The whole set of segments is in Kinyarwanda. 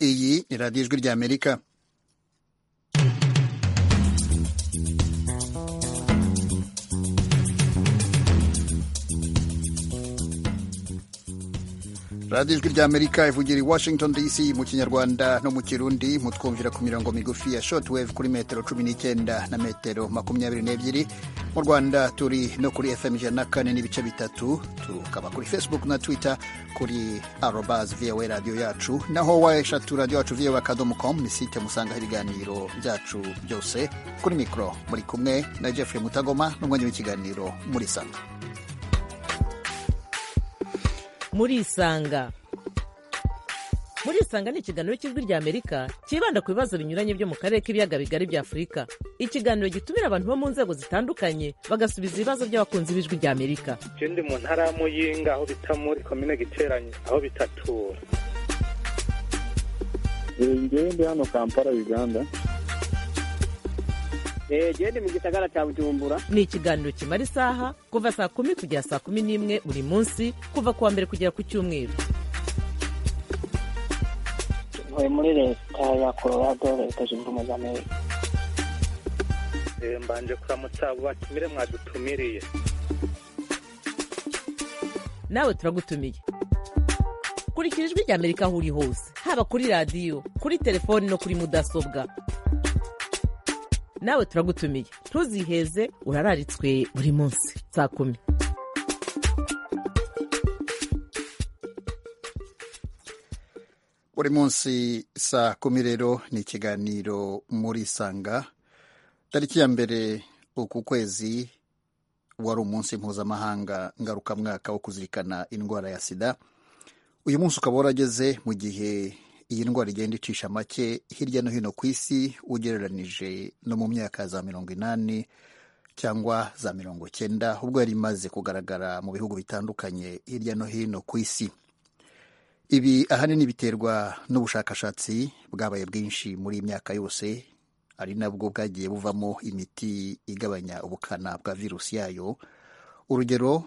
iyi ni radiyo ijwi ry'amerika radiyo ijwi ry'amerika ivugira i washington dc mu kinyarwanda no mu kirundi mutwumvira ku mirongo migufi ya shotwave kuri metero cumi n'icyenda na metero makumyabiri n'ebyiri mu rwanda turi no kuri fm ijana na kane n'ibice bitatu tukaba kuri facebook na twitter kuri arobas voa radiyo yacu naho washatu radiyo yacu voa akadomo com ni site musangaho ibiganiro byacu byose kuri mikoro muri kumwe na jeffrey mutagoma n'umwanya w'ikiganiro muri sanga murisanga murisanga ni ikiganiro cy'ijwi ry'amerika cyibanda ku bibazo binyuranye byo mu karere k'ibiyaga bigari bya afurika ikiganiro gitumira abantu bo mu nzego zitandukanye bagasubiza ibibazo by'abakunzi b'ijwi ry'amerika ndi mu ntara ya muyinga aho bita muri komine giteranye aho bitatura ndi hano kampala uganda genda mu gisagara cya bujumbura ni ikiganiro kimara isaha kuva saa kumi kugera saa kumi n'imwe buri munsi kuva ku wa mbere kugera ku cyumweru ntuye muri leta ya colorado leta zunze ubumwe za amerika mbanje kuramutsa abo batumire mwadutumiriye nawe turagutumiye kurikira ijwi ry'amerika aho uri hose haba kuri radiyo kuri telefoni no kuri mudasobwa nawe turagutumiye ntuziheze urararitswe buri munsi saa kumi buri munsi saa kumi rero ni ikiganiro muri sanga tariki ya mbere uku kwezi wari umunsi mpuzamahanga ngarukamwaka wo kuzirikana indwara ya sida uyu munsi ukaba warageze mu gihe iyi ndwara igenda icisha make hirya no hino ku isi ugereranije no mu myaka za mirongo inani cyangwa za mirongo cyenda ubwo yari imaze kugaragara mu bihugu bitandukanye hirya no hino ku isi ibi ahanini biterwa n'ubushakashatsi bwabaye bwinshi muri iyi myaka yose ari nabwo bwagiye buvamo imiti igabanya ubukana bwa virusi yayo urugero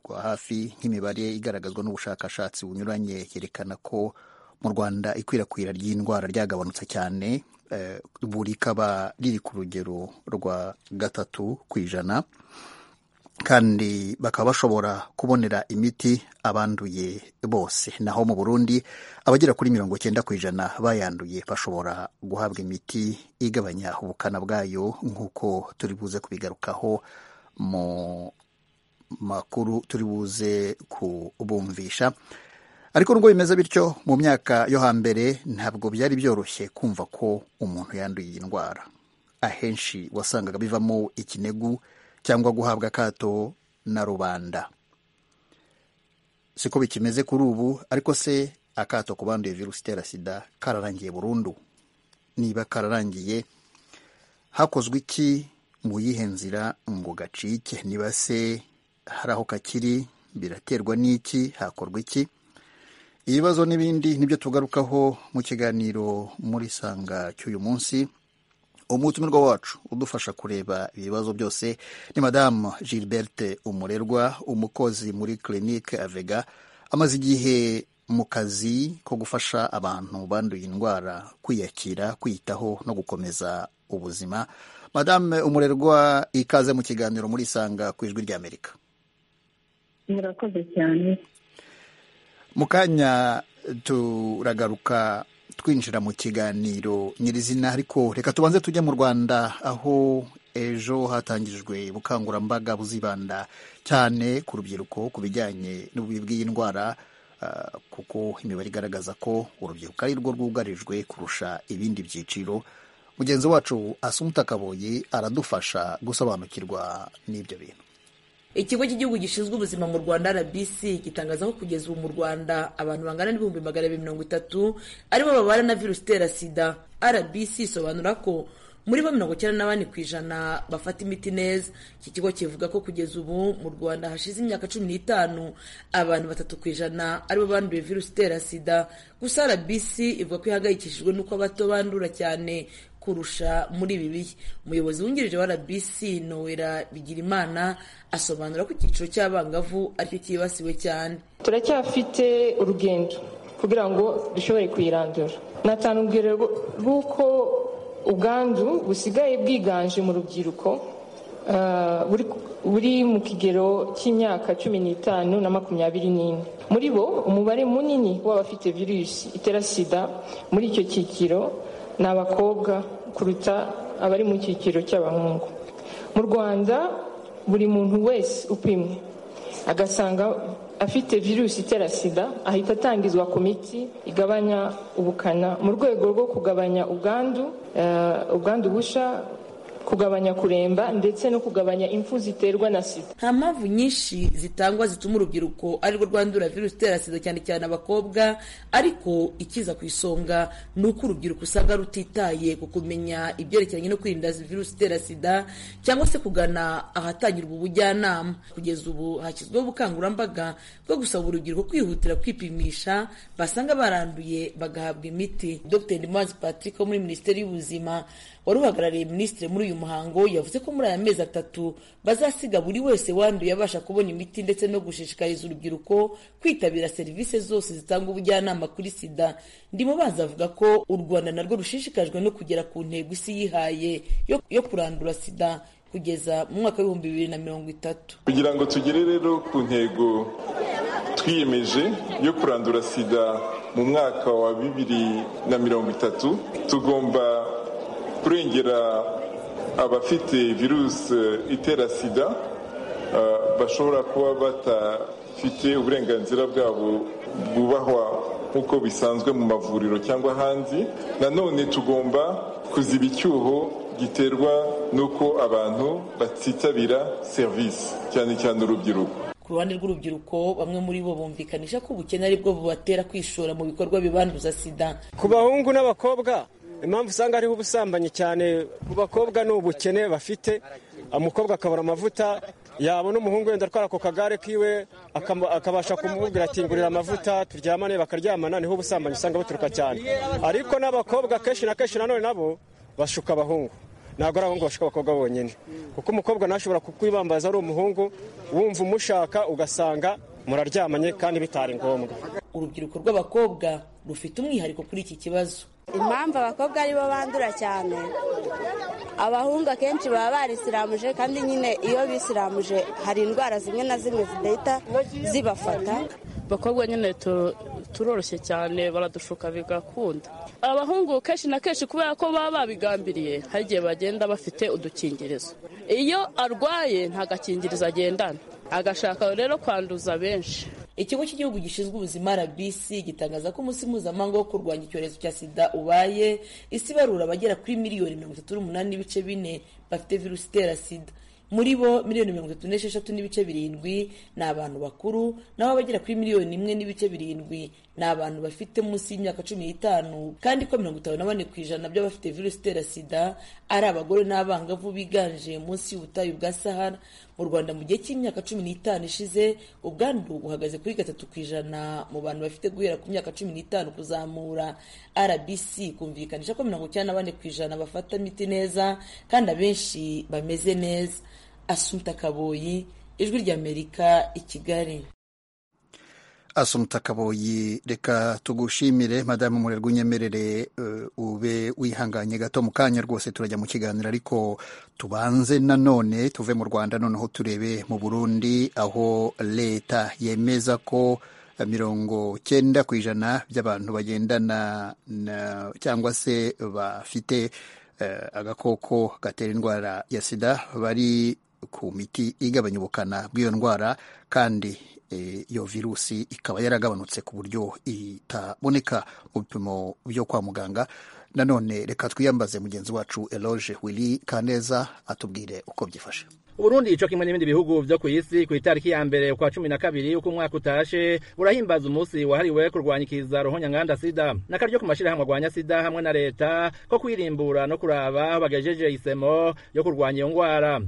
rwa hafi nk'imibare igaragazwa n'ubushakashatsi bunyuranye yerekana ko mu rwanda ikwirakwira ry'indwara ryagabanutse cyane buri kaba riri ku rugero rwa gatatu ku ijana kandi bakaba bashobora kubonera imiti abanduye bose naho mu burundi abagera kuri mirongo icyenda ku ijana bayanduye bashobora guhabwa imiti igabanya ubukana bwayo nk'uko turi buze kubigarukaho mu makuru turi buze kubumvisha ariko nubwo bimeze bityo mu myaka yo hambere ntabwo byari byoroshye kumva ko umuntu yanduye iyi ndwara ahenshi wasangaga bivamo ikinegu cyangwa guhabwa akato na rubanda siko bikimeze kuri ubu ariko se akato ku banduye virusi itera sida kararangiye burundu niba kararangiye hakozwe iki mu yihe nzira ngo gacike niba se hari aho kakiri biraterwa n'iki hakorwa iki ibibazo n'ibindi nibyo tugarukaho mu kiganiro muri sanga cy'uyu munsi umutumirwa wacu udufasha kureba ibibazo byose ni madamu gilberte umurerwa umukozi muri clinique avega amaze igihe mu kazi ko gufasha abantu banduye indwara kwiyakira kwiyitaho no gukomeza ubuzima madame umurerwa ikaze mu kiganiro muri sanga ku ijwi ry'amerika murakoze cyane mu kanya turagaruka twinjira mu kiganiro nyirizina ariko reka tubanze tujye mu rwanda aho ejo hatangijwe ubukangurambaga buzibanda cyane ku rubyiruko ku bijyanye n'ububi bw'iyi ndwara kuko imibare igaragaza ko urubyiruko ari rwo rwugarijwe kurusha ibindi byiciro mugenzi wacu asumuta kaboyi aradufasha gusobanukirwa n'ibyo bintu ikigo cy'igihugu gishinzwe ubuzima mu rwanda rbc gitangaza ko kugeza ubu mu rwanda abantu bangana n'ibihumbi magana abiri mirongo itatu aribo babana na virusi itera sida rbc isobanura ko muri bo mirongo icyenda n'abane ku ijana bafata imiti neza iki kigo kivuga ko kugeza ubu mu rwanda hashize imyaka cumi n'itanu abantu batatu ku ijana aribo banduye virusi itera sida gusa rbc ivuga ko ihangayikishijwe n'uko abato bandura cyane kurusha muri ibi bihe umuyobozi wungirije wa rbc nowera bigirimana asobanura ko icyiciro cy'abangavu aricyo cyibasiwe cyane turacyafite urugendo ku kugira ngo dushobore kuyirandura natanga urugero rw'uko ubwandu busigaye bwiganje mu rubyiruko buri mu kigero cy'imyaka cumi n'itanu na makumyabiri n'ine muri bo umubare munini w'abafite virusi itera sida muri icyo cyiciro ni abakobwa kuruta abari mu cyiciro cy'abahungu mu rwanda buri muntu wese upimwe agasanga afite virusi itera sida ahita atangizwa komiti igabanya ubukana mu rwego rwo kugabanya ubwandu ubwandu busha kugabanya kuremba ndetse no kugabanya impfu ziterwa na sida nta mpamvu nyinshi zitangwa zituma urubyiruko arirwo rwandura virusi itera sida cyane cyane abakobwa ariko ikiza ku isonga ni uko urubyiruko usanga rutitaye ku kumenya ibyerekeranye no kwirinda virusi itera sida cyangwa se kugana ahatangirwa ubujyanama kugeza ubu hashyizweho ubukangurambaga bwo gusaba urubyiruko kwihutira kwipimisha basanga baranduye bagahabwa imiti dr ndimanzi patrick wo muri minisiteri y'ubuzima wari uhagarariye minisitiri muri uyu muhango yavuze ko muri aya mezi atatu bazasiga buri wese wanduye abasha kubona imiti ndetse no gushishikariza urubyiruko kwitabira serivisi zose zitanga ubujyanama kuri sida ndimo banza avuga ko u rwanda narwo rushishikajwe no kugera ku ntego isi yihaye yo, yo kurandura sida kugeza mu mwaka w'ibihumbi bibiri na mirongo itatu kugira ngo tugere rero ku ntego twiyemeje yo kurandura sida mu mwaka wa bibiri na mirongo itatu tugomba kurengera abafite virusi itera sida bashobora kuba batafite uburenganzira bwabo bwubahwa nk'uko bisanzwe mu mavuriro cyangwa ahandi nanone tugomba kuziba icyuho giterwa n'uko abantu batitabira serivisi cyane cyane urubyiruko ku ruhande rw'urubyiruko bamwe muri bo bumvikanisha ko ubukene ari bwo bubatera kwishora mu bikorwa bibanduza sida ku bahungu n'abakobwa impamvu usanga hariho ubusambanyi cyane ku bakobwa ni ubukene bafite umukobwa akabura amavuta yabona umuhungu wenda atwara ku kagare kiwe akabasha kumubwira ati ngurira amavuta turyamane bakaryamana niho ubusambanyi usanga buturuka cyane ariko n'abakobwa kenshi na kenshi nanone nabo bashuka abahungu ntabwo ari abahungu bashaka abakobwa bonyine kuko umukobwa ntashobora kukwibambaza ari umuhungu wumva umushaka ugasanga muraryamanye kandi bitari ngombwa urubyiruko rw'abakobwa rufite umwihariko kuri iki kibazo impamvu abakobwa aribo bandura cyane abahungu akenshi baba barisiramuje kandi nyine iyo bisiramuje hari indwara zimwe na zimwe zidahita zibafata abakobwa nyine turoroshye cyane baradushuka bigakunda abahungu kenshi na kenshi kubera ko baba babigambiriye hari igihe bagenda bafite udukingirizo iyo arwaye nta gakingirizo agendana agashaka rero kwanduza benshi ikigo cy'igihugu gishinzwe ubuzima rbc gitangaza ko umunsi mpuzamahanga wo kurwanya icyorezo cya sida ubaye isi barura abagera kuri miliyoni mirongo itatu n'umunani n'ibice bine bafite virusi itera sida muri bo miliyoni mirongo itatu n'esheshatu n'ibice birindwi ni abantu bakuru naho abagera kuri miliyoni imwe n'ibice birindwi ni abantu bafite munsi y'imyaka cumi n'itanu kandi ko mirongo itanu na bane ku ijana by'abafite virusi itera sida ari abagore n'abangavu biganje munsi y'ubutayu bwa sahara mu rwanda mu gihe cy'imyaka cumi n'itanu ishize ubwandu buhagaze kuri gatatu ku ijana mu bantu bafite guhera ku myaka cumi n'itanu kuzamura rbc kumvikanisha ko mirongo icyenda na bane ku ijana bafata imiti neza kandi abenshi bameze neza asumta kaboyi ijwi ry'amerika i kigali asumta kaboyi reka tugushimire madamu murerwa unyemerere ube wihanganye gato mu kanya rwose turajya mu kiganiro ariko tubanze nanone tuve mu rwanda noneho turebe mu burundi aho leta yemeza ko mirongo cyenda ku ijana by'abantu bagendana cyangwa se bafite agakoko gatera indwara ya sida bari ku miti igabanya ubukana bw'iyo ndwara kandi iyo virusi ikaba yaragabanutse ku buryo itaboneka mu bipimo byo kwa muganga nanone reka twiyambaze mugenzi wacu eloge wili kaneza atubwire uko byifashe uburundi ico kimwe n'ibindi bihugu vyo kw'isi kw'itariki ya mbere kwa cumi na kabiri uko umwaka utashe burahimbaza umusi wahariwe kurwanyikiza ruhonyanganda sida n'akaryo ku mashirahamwe arwanya sida hamwe na leta ko kwirimbura no kuraba aho bagejeje isemo yo kurwanya iyo ngwara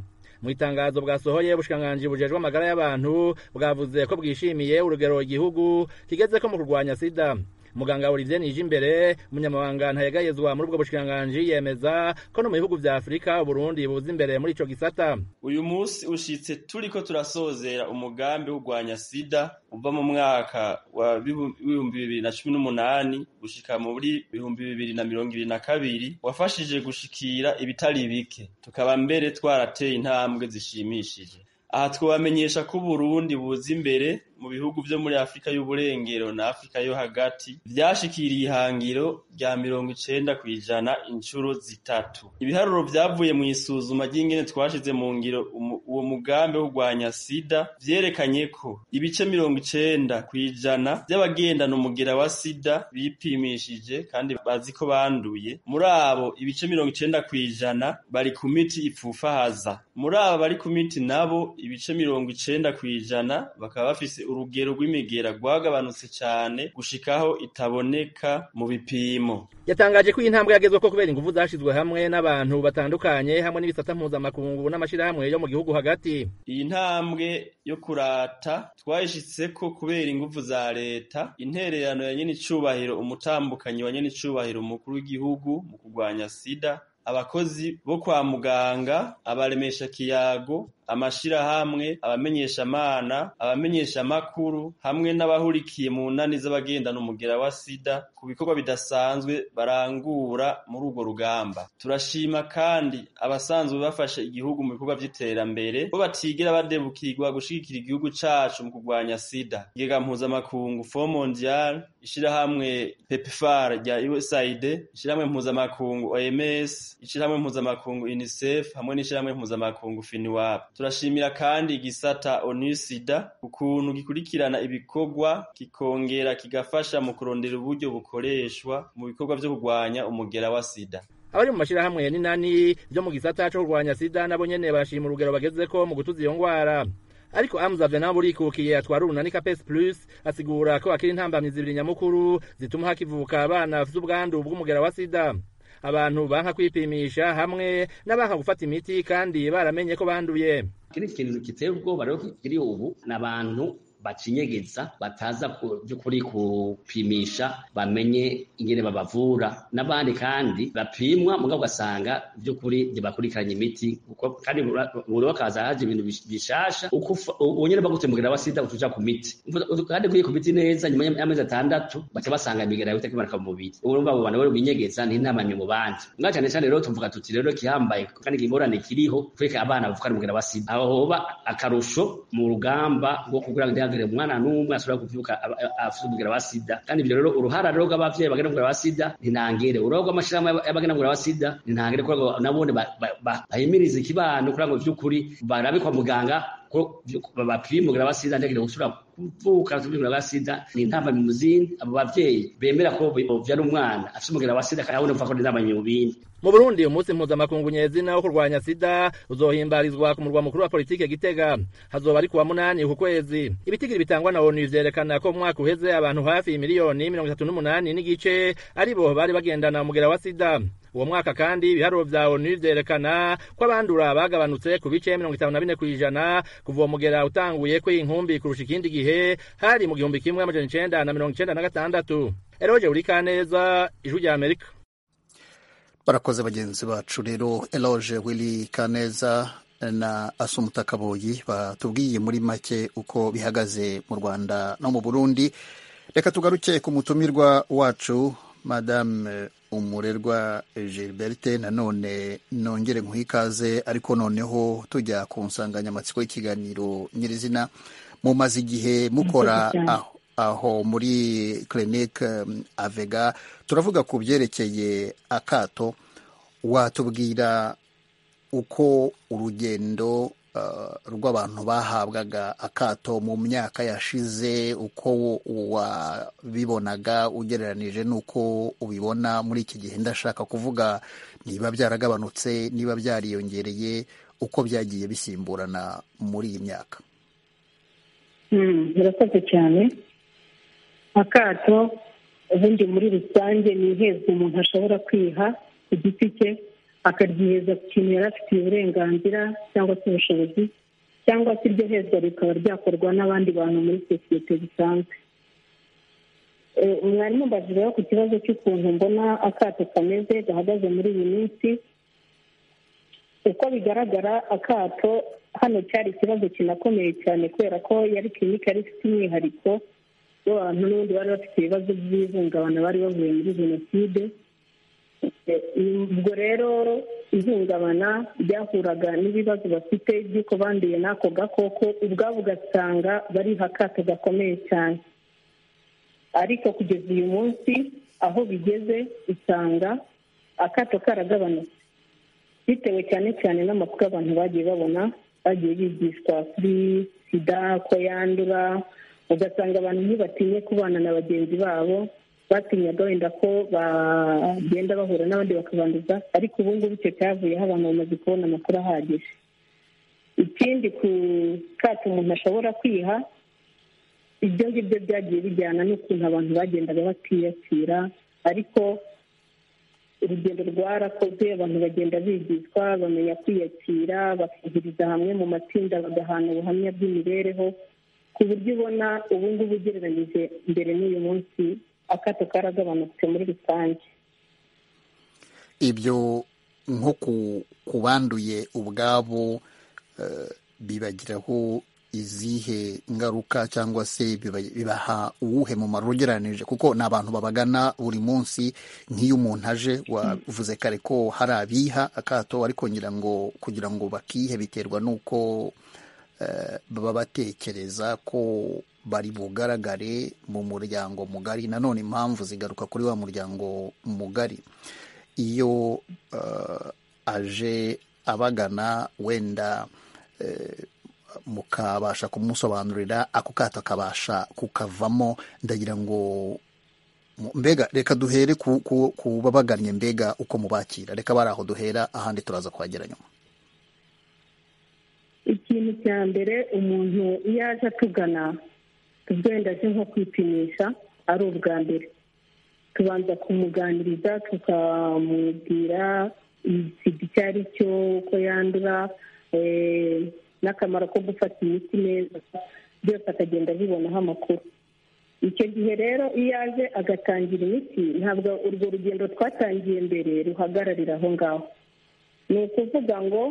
mu itangazo bwasohoye ubushikiranganji bujejwe amagara y'abantu bwavuze ko bwishimiye urugero igihugu kigeze ko mu kurwanya sida muganga Olivier Nijimbere umunyamabanga ntayegayezwa muri ubwo bushikanganje yemeza ko no mu bihugu vya Afrika Burundi buzi imbere muri ico gisata uyu munsi ushitse turiko turasozera umugambi w'urwanya sida uva mu mwaka wa bihumbi bibiri na cumi n'umunani gushika muri bihumbi bibiri na mirongo ibiri na kabiri wafashije gushikira ibitari bike tukaba mbere twarateye intambwe zishimishije aha twabamenyesha ko Burundi buza imbere mu bihugu vyo muri Afrika y'uburengero na Afrika yo hagati vyashikiriye ihangiro rya mirongo icenda kw'ijana inshuro zitatu ibiharuro vyavuye mu isuzuma ry'ingene twashize mu ngiro umu, uwo mugambi wo kurwanya sida vyerekanye ko ibice mirongo icenda kw'ijana vy'abagendana umugera wa sida bipimishije kandi bazi ko banduye muri abo ibice mirongo icenda kw'ijana bari ku miti ipfufahaza muri abo bari ku miti nabo ibice mirongo icenda kw'ijana bakaba bafise urugero rw'imigera rwagabanutse cyane gushikaho itaboneka mu bipimo yatangaje ko iyi ntambwe yagezwe ko kubera ingufu zashizwe hamwe n'abantu batandukanye hamwe n'ibisata mpuzamakungu n'amashyirahamwe yo mu gihugu hagati iyi ntambwe yo kurata twayishitse ko kubera ingufu za leta intererano ya nyenicubahiro umutambukanyi wa nyenicubahiro umukuru w'igihugu mu kurwanya sida abakozi bo kwa muganga abaremesha kiyago amashirahamwe abamenyeshamana abamenyeshamakuru hamwe n'abahurikiye mu nani z'abagendana umugera wa sida ku bikorwa bidasanzwe barangura muri urwo rugamba turashima kandi abasanzwe bafashe igihugu mu bikorwa by'iterambere bo batigira badebukirwa gushigikira igihugu cacu mu kurwanya sida igega mpuzamakungu fo mondial ishirahamwe pepfar rya usaid ishirahamwe mpuzamakungu oms ishirahamwe mpuzamakungu unicef hamwe n'ishirahamwe mpuzamakungu finiwap turashimira kandi igisata onusida ukuntu gikurikirana ibikorwa kikongera kigafasha mu kurondera uburyo bukoreshwa mu bikorwa byo kurwanya umugera wa sida abari mu mashyirahamwe ya ninani byo mu gisata cyo kurwanya sida nabo nyene barashima urugero bagezeko mu gutuza iyo ngwara ariko Amza Venabulikukiye atwara urunani Capes Plus asigura ko akiri intambamyi zibiri nyamukuru zituma hakivuka abana bafite ubwandu bw'umugera wa sida abantu banka kwipimisha hamwe n'abanka gufata imiti kandi baramenye ko banduye iki ni ikintu giteye ubwoba rero kiri ubu ni abantu bacinyegeza bataza by'ukuri kupimisha bamenye ingene babavura n'abandi kandi bapimwa mugabo ugasanga by'ukuri ntibakurikiranye imiti kandi buri wakaza haje ibintu bishasha unyene bagutembukira abasida utuja ku miti kandi kuye ku miti neza nyuma y'amezi atandatu baca basanga imigera yote kimanuka mu mubiri urumva abo bantu binyegeza n'intamamye mu bandi mwa cyane cyane rero tuvuga tuti rero kihambaye kandi ingorane kiriho kureka abana bavuka umugera wa sida aho hoba akarusho mu rugamba rwo kugira ngo ntihagire umwana n'umwe ashobora kuvyuka afite umugera wa sida kandi ibyo rero uruhara rero rw'abavyeyi bagenda umugera wa sida ntinangere uruhara rw'amashirahamwe y'abagenda umugera wa sida ntinangere kugira ngo nabone bahimirize ikibano kugira ngo vy'ukuri barabe kwa muganga ko bapima umugera wa sida ndagire gusubira kuvuka tumira wa sida ni ntamba mu muzini abo bavyeyi bemera ko bovyana umwana afite umugera wa sida kandi urumva ko ni ntamba mu bindi mu Burundi umunsi mpuzamakungu nyezina wo kurwanya sida uzohimbarizwa ku murwa mukuru wa politike Gitega hazoba ari kuwa munani uku kwezi ibitigiri bitangwa na ONU vyerekana ko mwaka uheze abantu hafi miliyoni mirongo itatu n'umunani n'igice aribo bari bagendana umugera wa sida uwo mwaka kandi ibiharuro vya ONU vyerekana ko abandura bagabanutse ku bice mirongo itanu na bine kw'ijana kuva uwo mugera utanguye kw'inkumbi kurusha ikindi gihe gihe hari mu gihumbi kimwe amajana icenda na mirongo icenda na gatandatu eroje urikaneza ijwi rya amerika barakoze bagenzi bacu rero eloge wili kaneza na asumuta kaboyi batubwiye muri make uko bihagaze mu rwanda no mu burundi reka tugaruke ku mutumirwa wacu madame umurerwa gilberte nanone nongere nkuhe ikaze ariko noneho tujya ku nsanganyamatsiko y'ikiganiro nyirizina mumaze igihe mukora aho, aho muri clinique um, avega turavuga ku byerekeye akato watubwira uko urugendo uh, rw'abantu bahabwaga akato mu myaka yashize uko wabibonaga ugereranije n'uko ubibona muri iki gihe ndashaka kuvuga niba byaragabanutse niba byariyongereye uko byagiye bisimburana muri iyi myaka birakoze cyane akato ubundi muri rusange ni ihezwa umuntu ashobora kwiha ku giti cye akaryiheza ku kintu yari afitiye uburenganzira cyangwa se ubushobozi cyangwa se iryo hezwa rikaba ryakorwa n'abandi bantu muri sosiyete zisanzwe mwarimu mbajijweho ku kibazo cy'ukuntu mbona akato kameze gahagaze muri iyi minsi uko bigaragara akato hano cyari ikibazo kinakomeye cyane kubera ko yari kirinike yari ifite umwihariko w'abantu n'ubundi bari bafite ibibazo by'ihungabana bari bavuye muri jenoside ubwo rero ihungabana ryahuraga n'ibibazo bafite by'uko banduye n'ako gakoko ubwabo ugasanga bariha akato gakomeye cyane ariko kugeza uyu munsi aho bigeze usanga akato karagabanutse bitewe cyane cyane n'amakuru abantu bagiye babona bagiye bigishwa kuri sida ko yandura ugasanga abantu ntibatinye kubana na bagenzi babo batinyaga wenda ko bagenda bahura n'abandi bakabanduza ariko ubu ngubu icyo cyavuyeho abantu bamaze kubona amakuru ahagije ikindi ku kato umuntu ashobora kwiha ibyo ngibyo byagiye bijyana n'ukuntu abantu bagendaga batiyakira ariko urugendo rwarakozwe abantu bagenda bigishwa bamenya kwiyakira bakihuriza hamwe mu matsinda bagahana ubuhamya bw'imibereho ku buryo ubona ubu ngubu ugereranyije mbere n'uyu munsi akato karagabanutse muri rusange ibyo nko ku banduye ubwabo bibagiraho izihe ngaruka cyangwa se bibaha uwuhe mumaro ugereranije kuko ni abantu babagana buri munsi nk'iyo umuntu aje wavuze kare ko hari abiha akato ariko ngira ngo kugira ngo bakihe biterwa n'uko baba batekereza ko bari bugaragare mu muryango mugari nanone impamvu zigaruka kuri wa muryango mugari iyo aje abagana wenda mukabasha kumusobanurira ako kato akabasha kukavamo ndagira ngo mbega reka duhere ku babagannye mbega uko mubakira reka bari aho duhera ahandi turaza kuhagera nyuma ikintu cya mbere umuntu iyo aje atugana wenda aje nko kwipimisha ari ubwa mbere tubanza kumuganiriza tukamubwira sida icyo ari cyo uko yandura n'akamaro ko gufata imiti neza byose akagenda abibonaho amakuru icyo gihe rero iyo aje agatangira imiti ntabwo urwo rugendo twatangiye mbere ruhagararira aho ngaho ni ukuvuga ngo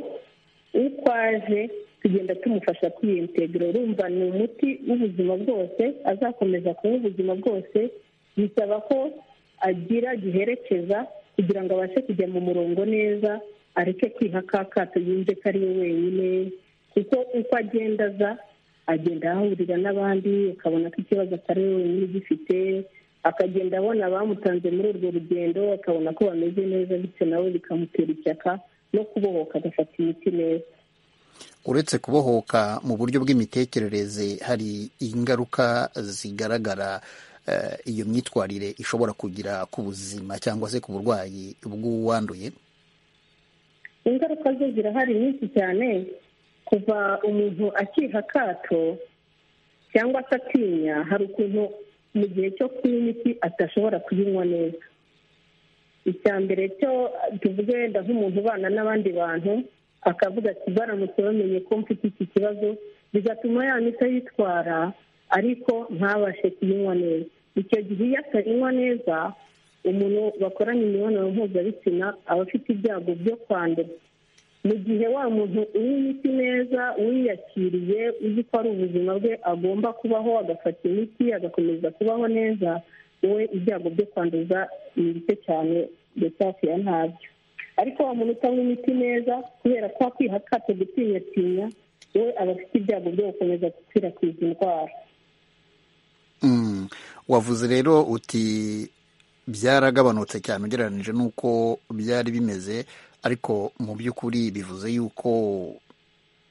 uko aje tugenda tumufasha kwiyentegura urumva ni umuti w'ubuzima bwose azakomeza kuba ubuzima bwose bisaba ko agira giherekeza kugira ngo abashe kujya mu murongo neza areke kwiha ka kato yumve ko ari we wenyine kuko uko agenda aza agenda ahahurira n'abandi akabona ko ikibazo atari we wenyine ugifite akagenda abona abamutanze muri urwo rugendo akabona ko bameze neza bityo nawe bikamutera ishyaka no kubohoka agafata imiti neza uretse kubohoka mu buryo bw'imitekerereze hari ingaruka zigaragara iyo myitwarire ishobora kugira ku buzima cyangwa se ku burwayi bw'uwanduye ingaruka zo zirahari nyinshi cyane kuva umuntu akiha akato cyangwa se atinya hari ukuntu mu gihe cyo kunywa imiti atashobora kuyinywa neza icya mbere cyo tuvuge wenda nk'umuntu ubana n'abandi bantu akavuga ati baramutse bamenye ko mfite iki kibazo bigatuma yandika yitwara ariko ntabashe kuyinywa neza icyo gihe iyo atayinywa neza umuntu bakoranye imibonano mpuzabitsina aba afite ibyago byo kwandura mu gihe wa muntu unywa imiti neza wiyakiriye uzi ko ari ubuzima bwe agomba kubaho agafata imiti agakomeza kubaho neza wowe ibyago byo kwanduza ni bike cyane ndetse hafi ya ntabyo ariko wa muntu utanywa imiti neza kubera ko wakwiha akato gutinyatinya we aba afite ibyago byo gukomeza gukwirakwiza indwara wavuze rero uti byaragabanutse cyane ugereranyije n'uko byari bimeze ariko mu by'ukuri bivuze yuko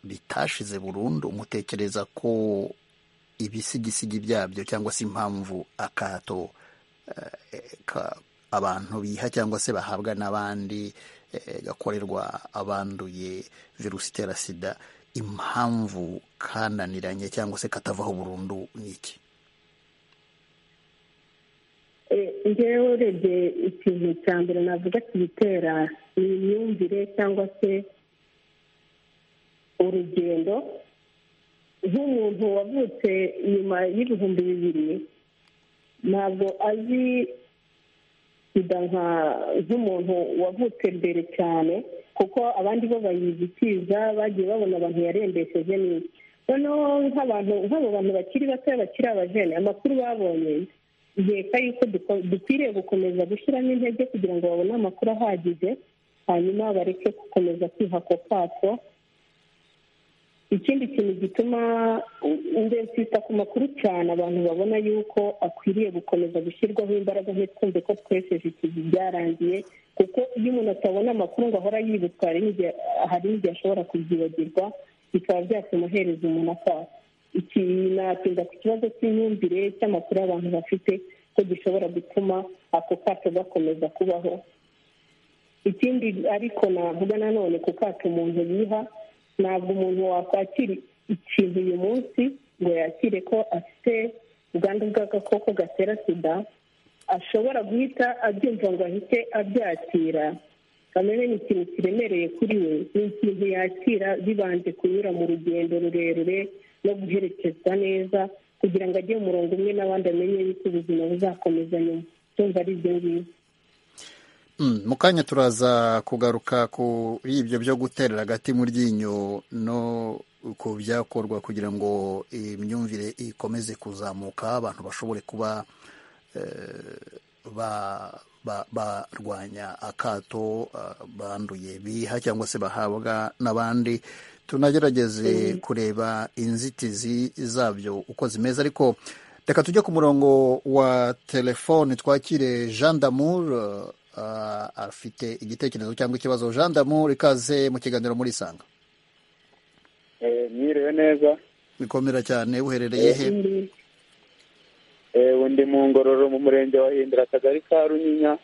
bitashize burundu mutekereza ko ibisigisigi byabyo cyangwa se impamvu akato abantu biha cyangwa se bahabwa n'abandi gakorerwa abanduye virusi itera sida impamvu kananiranye cyangwa se katavaho burundu ni iki ngewe urebye ikintu cya mbere navuga kibitera ni imyumvire cyangwa se urugendo nk'umuntu wavutse nyuma y'ibihumbi bibiri ntabwo azi sida nk'umuntu wavutse mbere cyane kuko abandi bo bayizi ikiza bagiye babona abantu yarembesheje n'iki noneho nk'abantu nk'abo bantu bakiri bato bakiri abajene amakuru babonye iheka yuko dukwiriye gukomeza gushyiramo intege kugira ngo babone amakuru ahagije hanyuma bareke gukomeza kwihako kwatwo ikindi kintu gituma twita ku makuru cyane abantu babona yuko akwiriye gukomeza gushyirwaho imbaraga ntitwumve ko twesheje ikivi byarangiye kuko iyo umuntu atabona amakuru ngo ahora yibutsa hari n'igihe ashobora kubyibagirwa bikaba byatuma uhereza umuntu akaha iki natinda ku kibazo cy'imyumvire cy'amakuru abantu bafite ko gishobora gutuma ako kato gakomeza kubaho ikindi ariko navuga nanone ku kato umuntu yiha ntabwo umuntu wakwakira ikintu uyu munsi ngo yakire ko afite ubwandu bw'agakoko gatera sida ashobora guhita abyumva ngo ahite abyakira kamere ni ikintu kiremereye kuri we ni ikintu yakira bibanje kunyura mu rugendo rurerure no guherekezwa neza kugira ngo ajye mu murongo umwe n'abandi amenye yuko ubuzima buzakomeza nyuma tumva ari ibyo ngibyo mu kanya turaza kugaruka ku ibyo byo guterera agati mu ryinyo no ku byakorwa kugira ngo imyumvire ikomeze kuzamuka abantu bashobore kuba barwanya akato banduye biha cyangwa se bahabwa n'abandi tunagerageze kureba inzitizi zabyo uko zimeze ariko reka tujye ku murongo wa telefone twakire jean damour afite igitekerezo cyangwa ikibazo jean damour ikaze mu kiganiro muri isanga mwiriwe neza bikomera cyane uherereye he undi mu ngororo mu murenge wa hindura akagari ka runyinya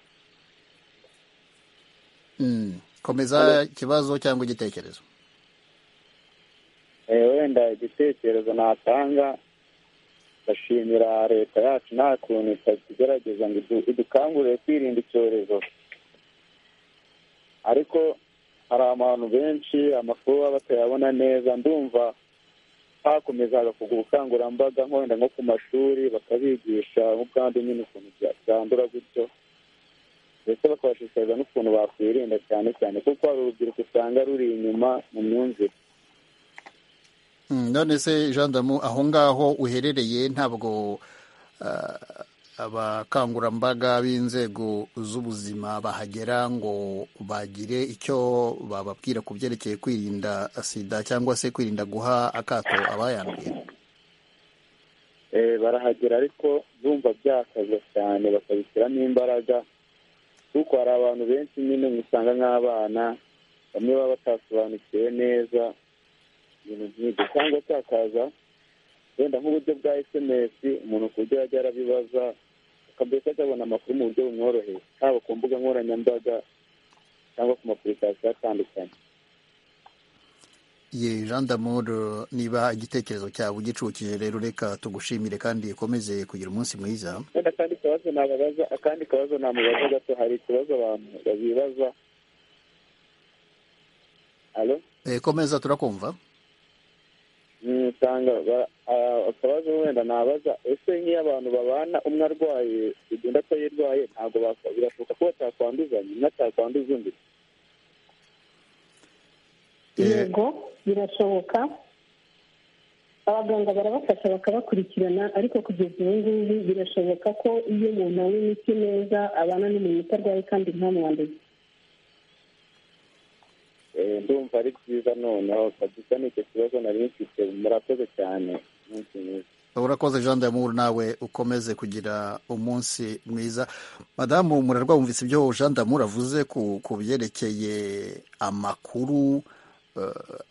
komeza ikibazo cyangwa igitekerezo wenda igitekerezo natanga ndashimira leta yacu nta kuntu itagerageza ngo idukangurire kwirinda icyorezo ariko hari abantu benshi amakuru baba batayabona neza ndumva hakomeza hagakorwa ubukangurambaga nk'wenda nko ku mashuri bakabigisha nk'ubwandu nyine ukuntu byandura gutyo ndetse bakabashishikariza n'ukuntu bakwirinda cyane cyane kuko hari urubyiruko usanga ruri inyuma mu myumvire none se jean damu aho ngaho uherereye ntabwo abakangurambaga b'inzego z'ubuzima bahagera ngo bagire icyo bababwira ku byerekeye kwirinda sida cyangwa se kwirinda guha akato abayanduye barahagera ariko bumva byakaze cyane bakabishyiramo imbaraga kuko hari abantu benshi nyine usanga nk'abana bamwe baba batasobanukiwe neza ibintu nk'ibyo cyangwa cyakaza wenda nk'uburyo bwa sms umuntu ku buryo yajya arabibaza akambere akabona amakuru mu buryo bumworoheye haba ku mbuga nkoranyambaga cyangwa ku mapurikasiyo atandukanye ye jean damour niba igitekerezo cyawe ugicucije rero reka tugushimire kandi ukomeze kugira umunsi mwiza wenda akandi kabazo nababaza akandi kabazo namubaza gato hari ikibazo abantu babibaza alo komeza turakumva usanga akabazo wenda nabaza ese nk'iyo abantu babana umwe arwaye ugenda atayirwaye ntabwo birashoboka ko batakwanduzanya umwe atakwanduza undi yego birashoboka abaganga barabafasha bakabakurikirana ariko kugeza ubu ngubu birashoboka ko iyo umuntu anywa imiti neza abana n'umuntu utarwaye kandi ntamwanduze ndumva ari byiza noneho kabisa ni icyo kibazo nari mfite murakoze cyane umunsi mwiza urakoze jean damour nawe ukomeze kugira umunsi mwiza madamu murarwa wumvise ibyo jean damour avuze ku byerekeye amakuru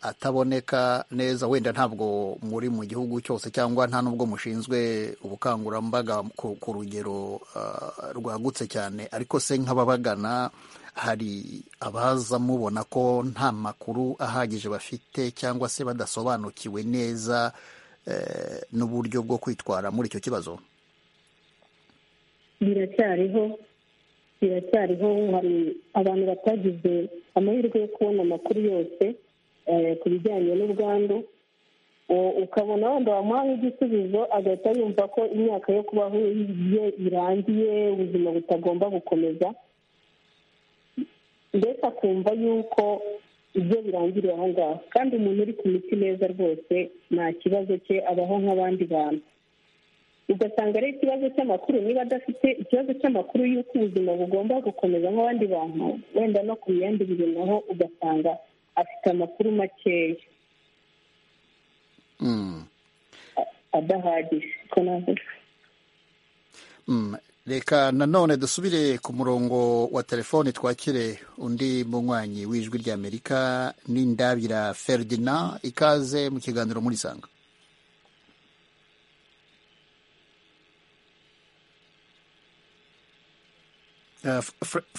ataboneka neza wenda ntabwo muri mu gihugu cyose cyangwa nta n'ubwo mushinzwe ubukangurambaga ku rugero rwagutse cyane ariko se nk'ababagana hari abaza mubona ko nta makuru ahagije bafite cyangwa se badasobanukiwe neza n'uburyo bwo kwitwara muri icyo kibazo biracyariho biracyariho hari abantu batagize amahirwe yo kubona amakuru yose ku bijyanye n'ubwandu ukabona wenda wamuhaye igisubizo agahita yumva ko imyaka yo kubaho ye irangiye ubuzima butagomba gukomeza mbese akumva yuko ibyo birangiriye aho ngaho kandi umuntu uri ku miti neza rwose nta kibazo cye abaho nk'abandi bantu ugasanga ari ikibazo cy'amakuru niba adafite ikibazo cy'amakuru y'uko ubuzima bugomba gukomeza nk'abandi bantu wenda no ku bindi bintu naho ugasanga afite amakuru makeya adahagije ko navuga reka nanone dusubire ku murongo wa telefoni twakire undi munywanyi w'ijwi ry'amerika n'indabira feridina ikaze mu kiganiro muri sanga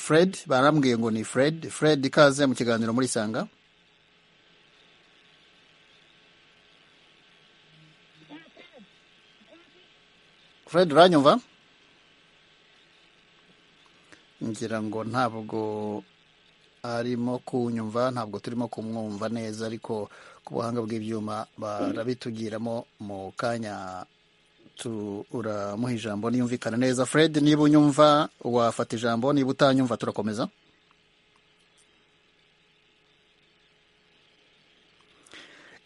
fred barambwiye ngo ni fred fred ikaze mu kiganiro muri sanga fred uranyumva ngira ngo ntabwo arimo kunyumva ntabwo turimo kumwumva neza ariko ku buhanga bw'ibyuma barabitugiramo mu kanya turamuha ijambo niyumvikana neza fred niba unyumva wafata ijambo niba utanyumva turakomeza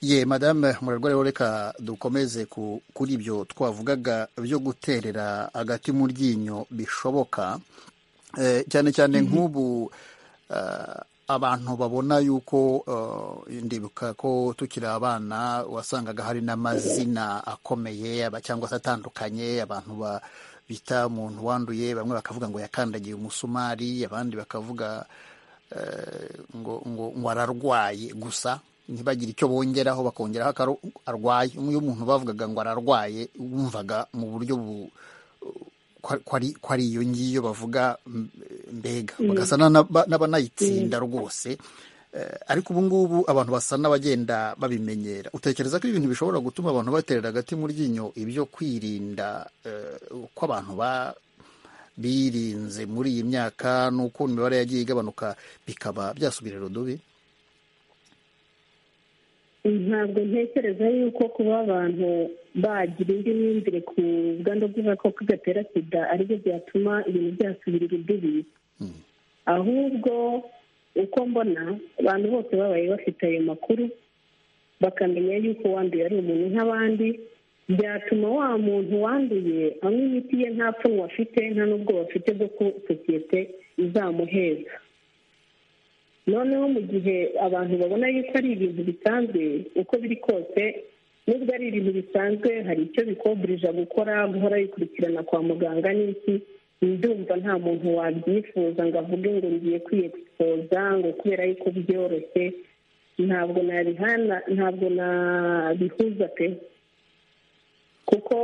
ye madame murarwa rero reka dukomeze kuri ibyo twavugaga byo guterera hagati mu ryinyo bishoboka cyane cyane nk'ubu abantu babona yuko ndibuka ko tukiri abana wasangaga hari n'amazina akomeye cyangwa se atandukanye abantu bita umuntu wanduye bamwe bakavuga ngo yakandagiye umusumari abandi bakavuga ngo ararwaye gusa ntibagire icyo bongeraho bakongeraho ko arwaye iyo umuntu bavugaga ngo ararwaye wumvaga mu buryo ko ari iyo ngiyo bavuga mbega bagasa n'abanayitsinda rwose ariko ubu ngubu abantu basa n'abagenda babimenyera utekereza ko ibintu bishobora gutuma abantu baterera agati mu ryinyo ibyo kwirinda ko abantu birinze muri iyi myaka n'uko imibare yagiye igabanuka bikaba byasubirira udubi ntabwo ntekereza yuko kuba abantu bagira indi myumvire ku bwandu bw'agakoko gatera sida aribyo byatuma ibintu byasubirira udubi ahubwo uko mbona abantu bose babaye bafite ayo makuru bakamenya yuko wanduye ari umuntu nk'abandi byatuma wa muntu wanduye anywa imiti ye nta pfunwe afite nta n'ubwoba afite bwo ko sosiyete izamuheza noneho mu gihe abantu babona yuko ari ibintu bisanzwe uko biri kose nubwo ari ibintu bisanzwe hari icyo bikoburija gukora guhora bikurikirana kwa muganga n'iki ndumva nta muntu wabyifuza ngo avuge ngo ngiye kwiyegisipoza ngo kubera yuko byoroshye ntabwo nabihana ntabwo nabihuza pe kuko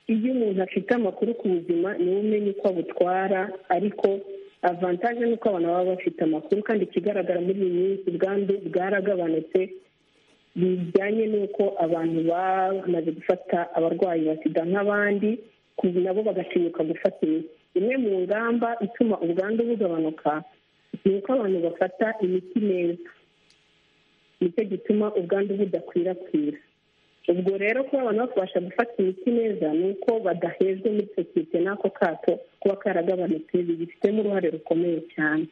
iyo umuntu afite amakuru ku buzima niwe umenya uko abutwara ariko avantaje ni uko abantu baba bafite amakuru kandi ikigaragara muri iyi minsi ubwandu bwaragabanutse bijyanye n'uko abantu bamaze gufata abarwayi ba sida nk'abandi nabo bagatinyuka gufata imiti imwe mu ngamba ituma ubwandu bugabanuka ni uko abantu bafata imiti neza nicyo gituma ubwandu budakwirakwira ubwo rero kuba abantu bakubasha gufata imiti neza ni uko badahejwe muri sosiyete n'ako kato kuba karagabanutse bigifitemo uruhare rukomeye cyane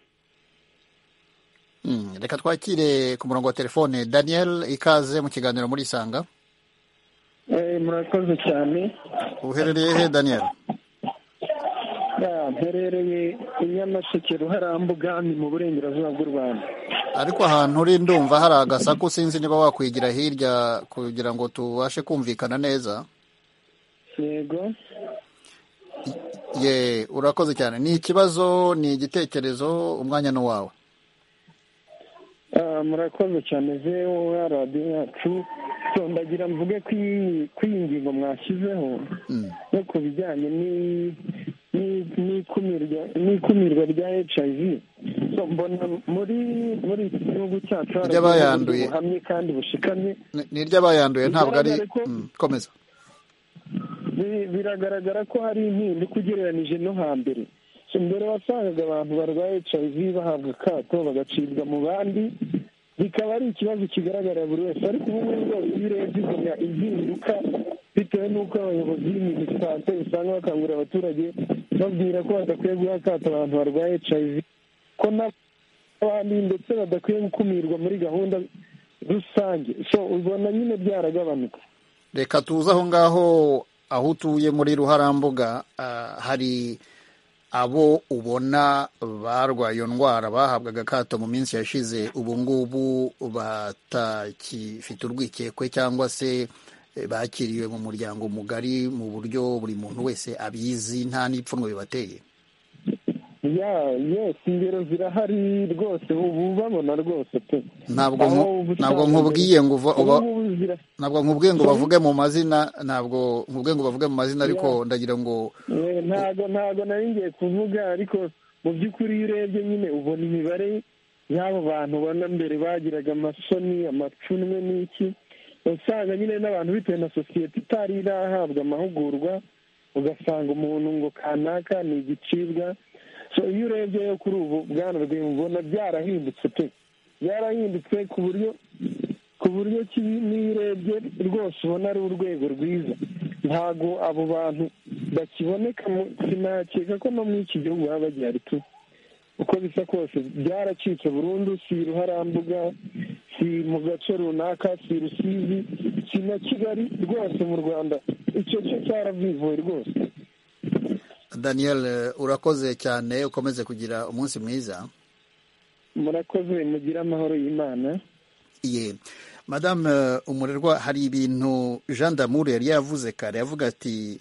reka twakire ku murongo wa telefone daniel ikaze mu kiganiro muri isanga murakoze cyane uherereye he daniel mperereye i nyamasheke ruharambuga ni mu burengerazuba bw'u rwanda ariko ahantu uri ndumva hari agasaku sinzi niba wakwigira hirya kugira ngo tubashe kumvikana neza yego ye urakoze cyane ni ikibazo ni igitekerezo umwanya ni uwawe murakoze cyane zewo radiyo yacu tondagira mvuge ko iyi ngingo mwashyizeho no ku bijyanye n'ikumirwa rya hiv mbona muri muri iki gihugu cyacu hari buhamye kandi bushikamye ni iry'abayanduye ntabwo ari komeza biragaragara ko hari impinduka ugereranije no hambere mbere wasangaga abantu barwaye hiv bahabwa akato bagacibwa mu bandi bikaba ari ikibazo kigaragarira buri wese ariko ubu ngubu rwose iyo urebye ubona impinduka bitewe n'uko abayobozi b'ibintu sante usanga bakangurira abaturage babwira ko badakwiye guha akato abantu barwaye hiv ko n'abandi ndetse badakwiye gukumirwa muri gahunda rusange so ubona nyine byaragabanuka reka tuze aho ngaho aho utuye muri ruharambuga ah, hari abo ubona barwaye iyo ndwara bahabwaga akato mu minsi yashize ubu ngubu batakifite urwikekwe cyangwa se eh, bakiriwe mu muryango mugari mu buryo buri muntu wese abizi nta n'ipfunwe bibateye ya yesi ingero zirahari rwose ubu babona rwose pe ntabwo Aho nku- uba ntabwo usanga nkubwiye ngo uva- uba- ubu ngubu zira- ntabwo nkubwiye ngo bavuge mu mazina ntabwo nkubwiye ngo bavuge mu mazina ariko ndagira ngo Eh, ntago ntago nari ngiye kuvuga ariko mu by'ukuri iyo urebye nyine ubona imibare y'abo bantu ubona mbere bagiraga amasoni amacunwe n'iki usanga nyine n'abantu bitewe na sosiyete itari irahabwa amahugurwa ugasanga umuntu ngo kanaka ni igicibwa so iyo urebyeyo kuri ubu bwana rwema ubona byarahindutse pe byarahindutse ku buryo ku buryo ki n'iyo urebye rwose ubona ari urwego rwiza ntabwo abo bantu bakiboneka mu sinakeka ko no muri iki gihugu baba bagihari tu uko bisa kose byaracitse burundu si i ruharambuga si mu gace runaka si i rusizi si na kigali rwose mu rwanda icyo cyo cyaravivuye rwose daniel eh, urakoze cyane ukomeze kugira umunsi mwiza murakoze mugire amahoro y'imana ye madame eh, umurerwa hari ibintu jean damour yari yavuze kare yavuga ati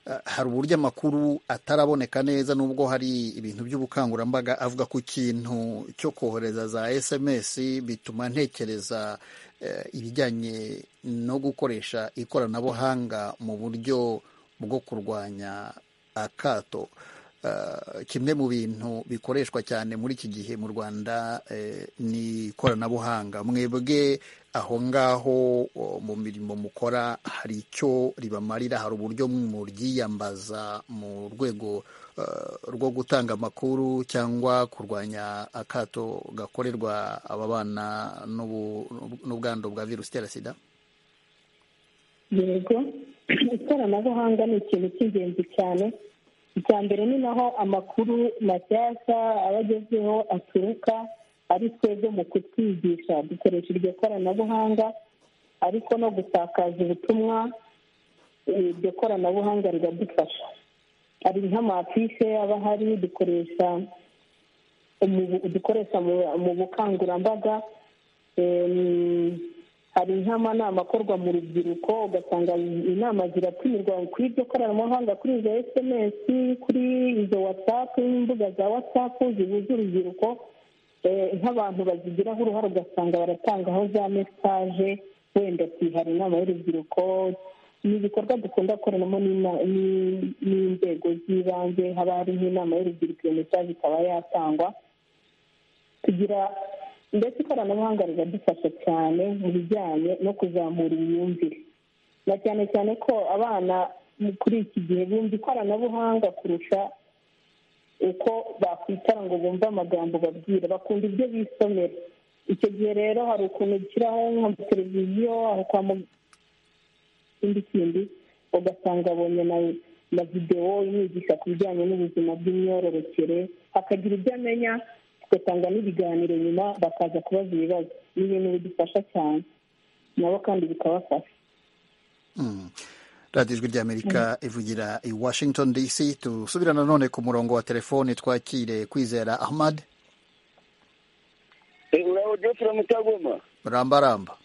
eh, hari uburyo amakuru ataraboneka neza nubwo hari ibintu by'ubukangurambaga avuga ku kintu cyo kohereza za sms bituma ntekereza eh, ibijyanye no gukoresha ikoranabuhanga mu buryo bwo kurwanya akato Eh, kimwe mu bintu bikoreshwa cyane muri iki gihe mu rwanda eh, ni ikoranabuhanga mwebwe aho ngaho o, mu mirimo mukora hari icyo ribamarira hari uburyo muryiyambaza mu rwego eh, rwo gutanga amakuru cyangwa kurwanya akato gakorerwa ababana n'ubu- n'ubwandu bwa virusi itera sida yego ikoranabuhanga ni ikintu cy'ingenzi cyane icya mbere ni naho amakuru mashyashya aba agezeho aturuka ari twebwe mu kutwigisha dukoresha iryo koranabuhanga ariko no gusakaza ubutumwa eh, iryo koranabuhanga riradufasha hari nk'amafishe aba ahari dukoresha mu- dukoresha mu- mu bukangurambaga em, hari nk'amanama akorwa mu rubyiruko ugasanga inama ziratumirwa kuri iryo koranabuhanga kuri izo sms kuri izo watsapu n'imbuga za watsapu zihuza urubyiruko Eh, nk'abantu bazigiraho uruhare ugasanga baratangaho za mesaje wenda ati hari inama y'urubyiruko ni ibikorwa dukunda gukoreramo n'ina- n'i- n'inzego z'ibanze haba hari nk'inama y'urubyiruko iyo mesaje ikaba yatangwa tugira ndetse ikoranabuhanga riradufasha cyane mu bijyanye no kuzamura imyumvire na cyane cyane ko abana mu- kuri iki gihe bumva ikoranabuhanga kurusha uko bakwicara ngo bumve amagambo babwira bakunda ibyo bisomera icyo gihe rero hari ukuntu ushyiraho nk'amateleviziyo aho kwa muganga ikindi kindi ugasanga abonye na na videwo imwigisha ku bijyanye n'ubuzima bw'imyororokere akagira ibyo amenya tugatanga n'ibiganiro nyuma bakaza kubaza ibibazo ni ibintu bidufasha cyane nabo kandi bikabafasha Mm. radiyo ijwi ry'amerika ivugira i washington dc tusubira nanone ku murongo wa telefoni twakire kwizera ahmad uraho jofre mutagoma rambaramba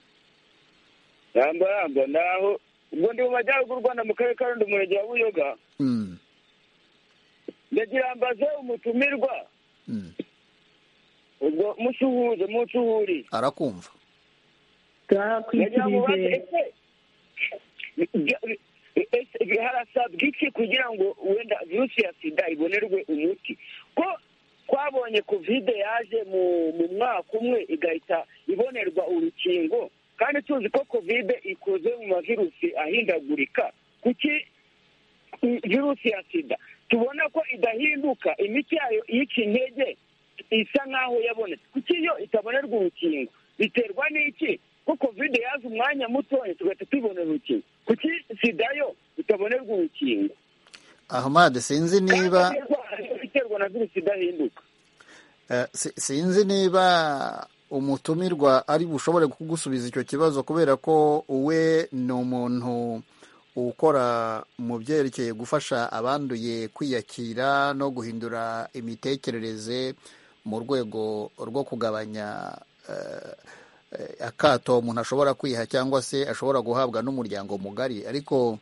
rambaramba naho ubwo ndi mu majyaruguru rwanda mu karere ka rundi umurenge wa buyoga Mm. ndagira mbaze umutumirwa ubwo musuhuze musuhuri arakumva ndagira mubaze ese ese harasabwa iki kugira ngo wenda virusi ya sida ibonerwe umuti ko twabonye kovide yaje mu mu mwaka umwe igahita ibonerwa urukingo kandi tuzi ko kovide ikoze mu mavirusi ahindagurika kuki virusi ya sida tubona ko idahinduka imiti yayo yica intege isa nk'aho yabonetse kuki yo itabonerwa urukingo biterwa n'iki ko kovide yaza umwanya mutoya tugahita tubonera urukingo kuki sida yo itabonerwa urukingo ahmad sinzi niba Kandi indwara yo iterwa na virusi idahinduka eh, si- sinzi niba umutumirwa ari bushobore kugusubiza icyo kibazo kubera ko we ni umuntu ukora mu byerekeye gufasha abanduye kwiyakira no guhindura imitekerereze mu rwego rwo kugabanya eh, eh, akato umuntu ashobora kwiha cyangwa se ashobora guhabwa n'umuryango mugari ariko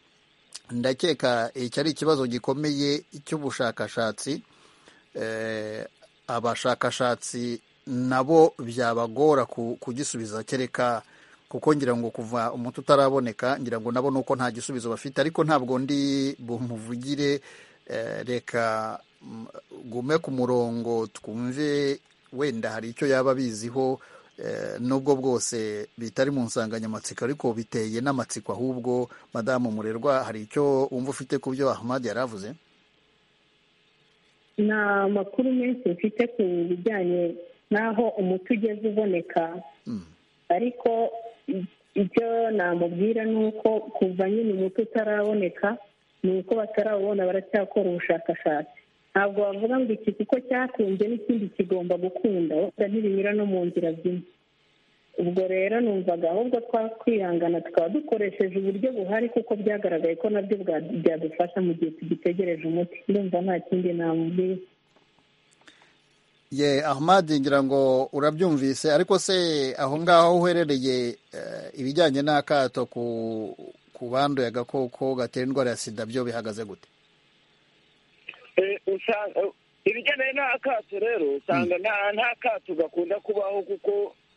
ndakeka iki ari ikibazo gikomeye cy'ubushakashatsi Eh, abashakashatsi nabo byabagora ku- kugisubiza kereka kuko ngira ngo kuva umuti utaraboneka ngira ngo nabo nuko nta gisubizo bafite ariko ntabwo ndi bumuvugire eh, reka mm, gume ku murongo twumve wenda hari icyo yaba abiziho eh, nubwo bwose bitari mu nsanganyamatsiko ariko biteye n'amatsiko ahubwo madamu murerwa hari icyo wumva ufite ku byo ahmad yari avuze nta makuru menshi mfite ku bijyanye n'aho umuti ugeze uboneka ariko i- icyo namubwira ni uko kuva nyine umuti utaraboneka ni uko batarawubona baracyakora ubushakashatsi ntabwo bavuga ngo iki kuko cyakunze n'ikindi kigomba gukunda wenda ntibinyura no mu nzira zimwe ubwo rero numvaga ahubwo twakwihangana tukaba dukoresheje uburyo buhari kuko byagaragaye ko nabyo bwa- byadufasha mu gihe tugitegereje umuti ndumva nta kindi namubwira ye ahmad ngira ngo urabyumvise ariko se aho ngaho aho uherereye eh, ibijyanye n'akato ku ku banduye agakoko gatera indwara ya sida byo bihagaze gute Eh, usanga ibigendanye n'akato rero usanga nta nta kato gakunda kubaho kuko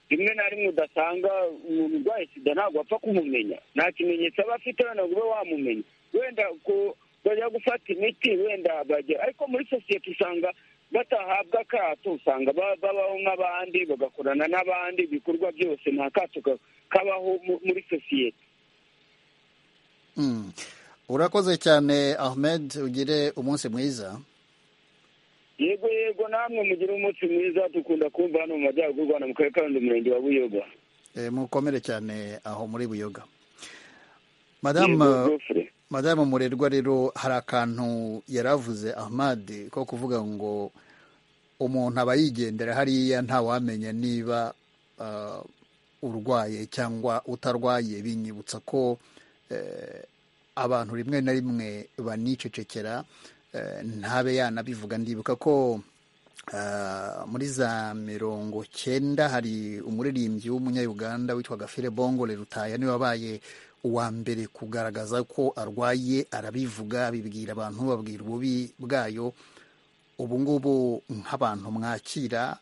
rimwe na rimwe udasanga umuntu urwaye sida ntabwo apfa kumumenya nta kimenyetso aba afite wenda ngo ube wamumenya wenda ko bajya gufata imiti wenda bajya ariko muri sosiyete usanga batahabwa akato usanga ba- babaho nk'abandi bagakorana n'abandi ibikorwa byose nta kato ka- kabaho mu- muri sosiyete Mm. urakoze cyane ahmed ugire umunsi mwiza yego yego namwe mugire umunsi mwiza dukunda kumva hano mu majyaruguru u rwanda mu karere ka rundi umurenge wa buyoga Eh, mukomere cyane aho muri buyoga Yego, madamu Godfrey. madamu murerwa rero hari akantu yari avuze ahmad ko kuvuga ngo umuntu aba yigendera hariya ntawamenya niba ah, urwaye cyangwa utarwaye binyibutsa ko eh, abantu rimwe na rimwe banicecekera eh, ntabe yanabivuga ndibuka ko ah, muri za mirongo cyenda hari umuririmbyi w'umunyayuganda witwaga fire bongo rerutaya niwe wabaye uwa mbere kugaragaza ko arwaye arabivuga abibwira abantu babwira ububi bwayo ubu ngubu nk'abantu mwakira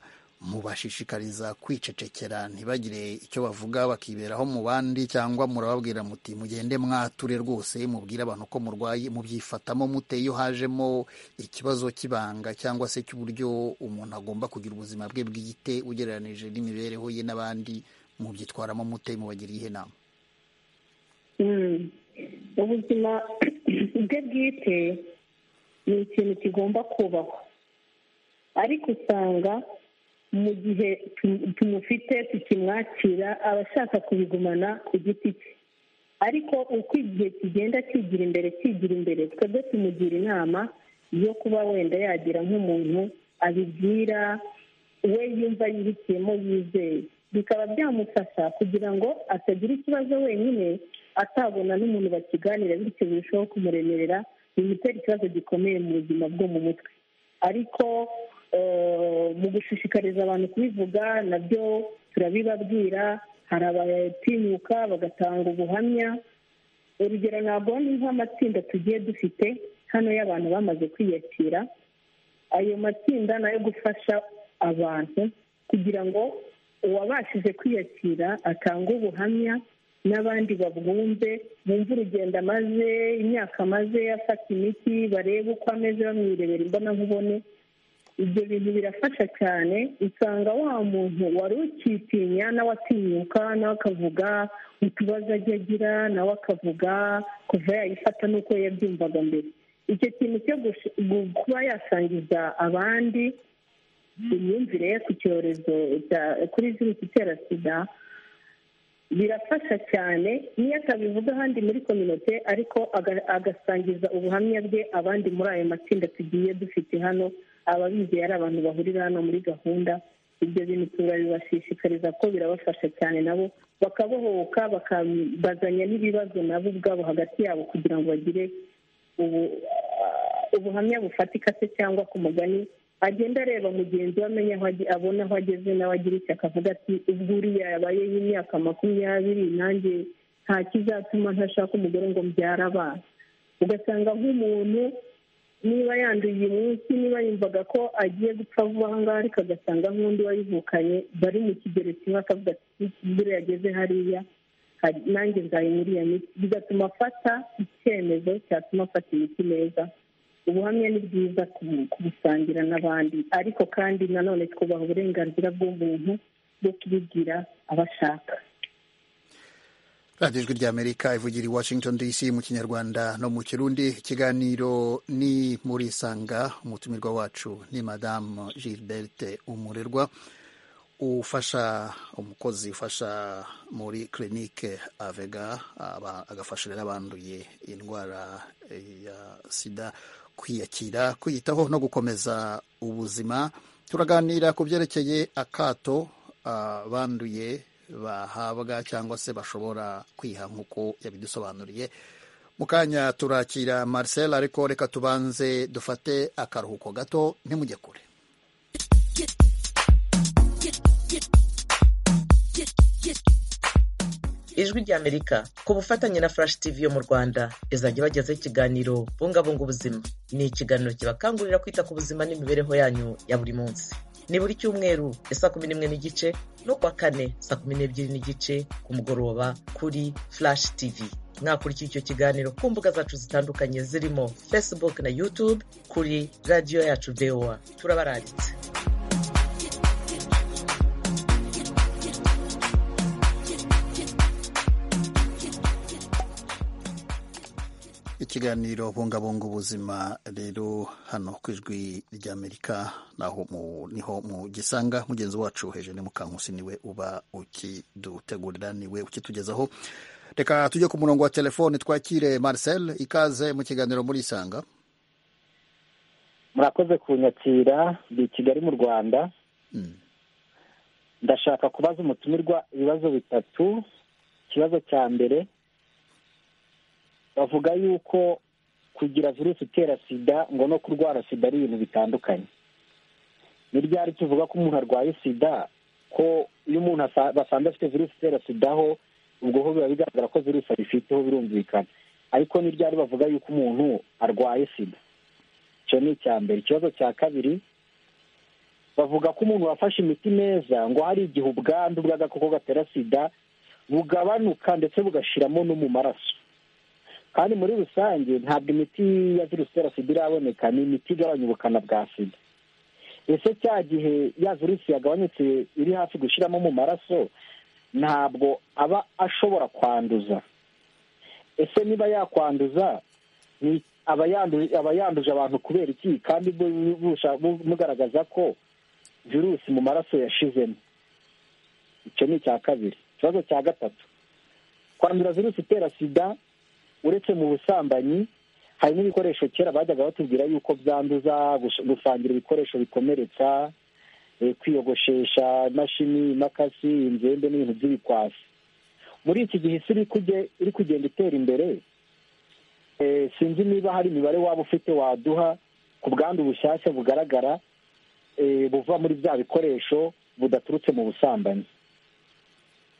mubashishikariza kwicecekera ntibagire icyo bavuga bakiberaho mu bandi cyangwa murababwira muti mugende mwature rwose mubwire abantu ko murwaye mubyifatamo mute iyo hajemo ikibazo cy'ibanga cyangwa se cy'uburyo umuntu agomba kugira ubuzima bwe bwite ugereranije n'imibereho ye n'abandi mubyitwaramo mute mubagiriye inama Mm. ubuzima bwe bwite ni ikintu kigomba kubahwa ariko usanga mu gihe tu- tumufite tukimwakira aba ashaka kubigumana ku giti cye ariko uko igihe kigenda kigira imbere kigira imbere twebwe tumugira inama yo kuba wenda yagira nk'umuntu abibwira we yumva yihitiyemo yizeye bikaba byamufasha kugira ngo atagira ikibazo wenyine atabona n'umuntu bakiganira bityo birushaho kumuremerera bimutera ikibazo gikomeye mu buzima bwo mu mutwe ariko eh, mu gushishikariza abantu kubivuga nabyo turabibabwira hari abatinyuka bagatanga ubuhamya urugero ntabwo ni nk'amatsinda tugiye dufite hano y'abantu bamaze kwiyakira ayo matsinda ni ayo gufasha abantu kugira ngo uwabashije kwiyakira atange ubuhamya n'abandi babwumve bumve urugendo amaze imyaka amaze afata imiti barebe uko ameze bamwirebera imbonankubone ibyo bintu birafasha cyane usanga wa muntu wari ukitinya nawe atinyuka nawe akavuga utubazo ajya agira nawe akavuga kuva yayifata n'uko yabyumvaga mbere icyo kintu cyo gush- gu- kuba yasangiza abandi imyumvire ye ku cyorezo kuri virusi itera sida birafasha cyane niyo atabivuga ahandi muri kominote ariko agasangiza ubuhamya bwe abandi muri ayo matsinda tugiye dufite hano ababizeye ari abantu bahurira hano muri gahunda ibyo bintu turabibashishikariza ko birabafasha cyane nabo bakabohoka bakabazanya n'ibibazo nabo ubwabo hagati yabo kugira ngo bagire ubuhamya bufatika se cyangwa ku mugani agenda areba mugenzi we amenya aho abona aho ageze nawe agira icyo akavuga ati ubwo uriya yabayeho imyaka makumyabiri nanjye nta kizatuma ntashaka umugore ngo mbyara abana ugasanga nk'umuntu niba yanduye uyu munsi niba yumvaga ko agiye gupfa vuba aha ngaha ariko agasanga nk'undi wayivukanye bari mu kigero kimwe akavuga ati buriya yageze hariya nanjye nzaye muri iyo miti bigatuma afata icyemezo cyatuma afata imiti neza ubuhamya ni bwiza kubusangira n'abandi ariko kandi nanone twubaha uburenganzira bw'umuntu bwo kubibwira abashaka radiyo ijwi ry'amerika ivugira i washington dc mu kinyarwanda no mu kirundi ikiganiro ni muri sanga umutumirwa wacu ni madamu gilberte umurerwa ufasha umukozi ufasha muri kirinike avega agafashirira abanduye indwara ya sida kwiyakira kwiyitaho no gukomeza ubuzima turaganira ku byerekeye akato abanduye bahabwa cyangwa se bashobora kwiha nk'uko yabidusobanuriye mu kanya turakira marcel ariko reka tubanze dufate akaruhuko gato ntimujye kure ijwi ry'amerika ku bufatanye na furashi tivi yo mu rwanda izajya ibagezaho ikiganiro bungabunga ubuzima ni ikiganiro kibakangurira kwita ku buzima n'imibereho yanyu ya buri munsi ni buri cyumweru saa kumi n'imwe n'igice no kuwa kane saa kumi n'ebyiri n'igice ku mugoroba kuri furashi tivi mwakurikiye icyo kiganiro ku mbuga zacu zitandukanye zirimo facebook na youtube kuri radiyo yacu voa turabaranditse ikiganiro bungabunga ubuzima rero hano ku ijwi ry'amerika naho niho mu gisanga mugenzi wacu hejuru mukankusi niwe uba ukidutegurira niwe ukitugezaho reka tujye ku murongo wa telefoni twakire marcel ikaze mu kiganiro muri isanga murakoze kunyakira ni kigali mu rwanda ndashaka kubaza umutumirwa ibibazo bitatu ikibazo cya mbere bavuga yuko kugira virusi itera sida ngo no kurwara sida ari ibintu bitandukanye ni ryari tuvuga ko umuntu arwaye sida ko iyo umuntu basanze afite virusi itera sida ho ubwo ho biba bigaragara ko virusi ayifiteho birumvikana ariko ni ryari bavuga yuko umuntu arwaye sida icyo ni icya mbere ikibazo cya kabiri bavuga ko umuntu wafashe imiti neza ngo hari igihe ubwandu bw'agakoko gatera sida bugabanuka ndetse bugashiramo no mu maraso kandi muri rusange ntabwo imiti ya virusi itera sida iraboneka ni imiti igabanya ubukana bwa sida ese cya gihe ya virusi yagabanyutse iri hafi gushyiramo mu maraso ntabwo aba ashobora kwanduza ese niba yakwanduza aba yanduje abantu kubera iki kandi mugaragaza ko virusi mu maraso yashizemo icyo ni icya kabiri ikibazo cya gatatu kwandura virusi itera sida uretse mu busambanyi hari n'ibikoresho kera bajyaga batubwira yuko byanduza gusangira ibikoresho bikomeretsa kwiyogoshesha imashini imakasi inzembe n'ibintu by'ibikwasi muri iki gihe isi iri kugenda itera imbere sinzi niba hari imibare waba ufite waduha ku bwandu bushyashya bugaragara buva muri bya bikoresho budaturutse mu busambanyi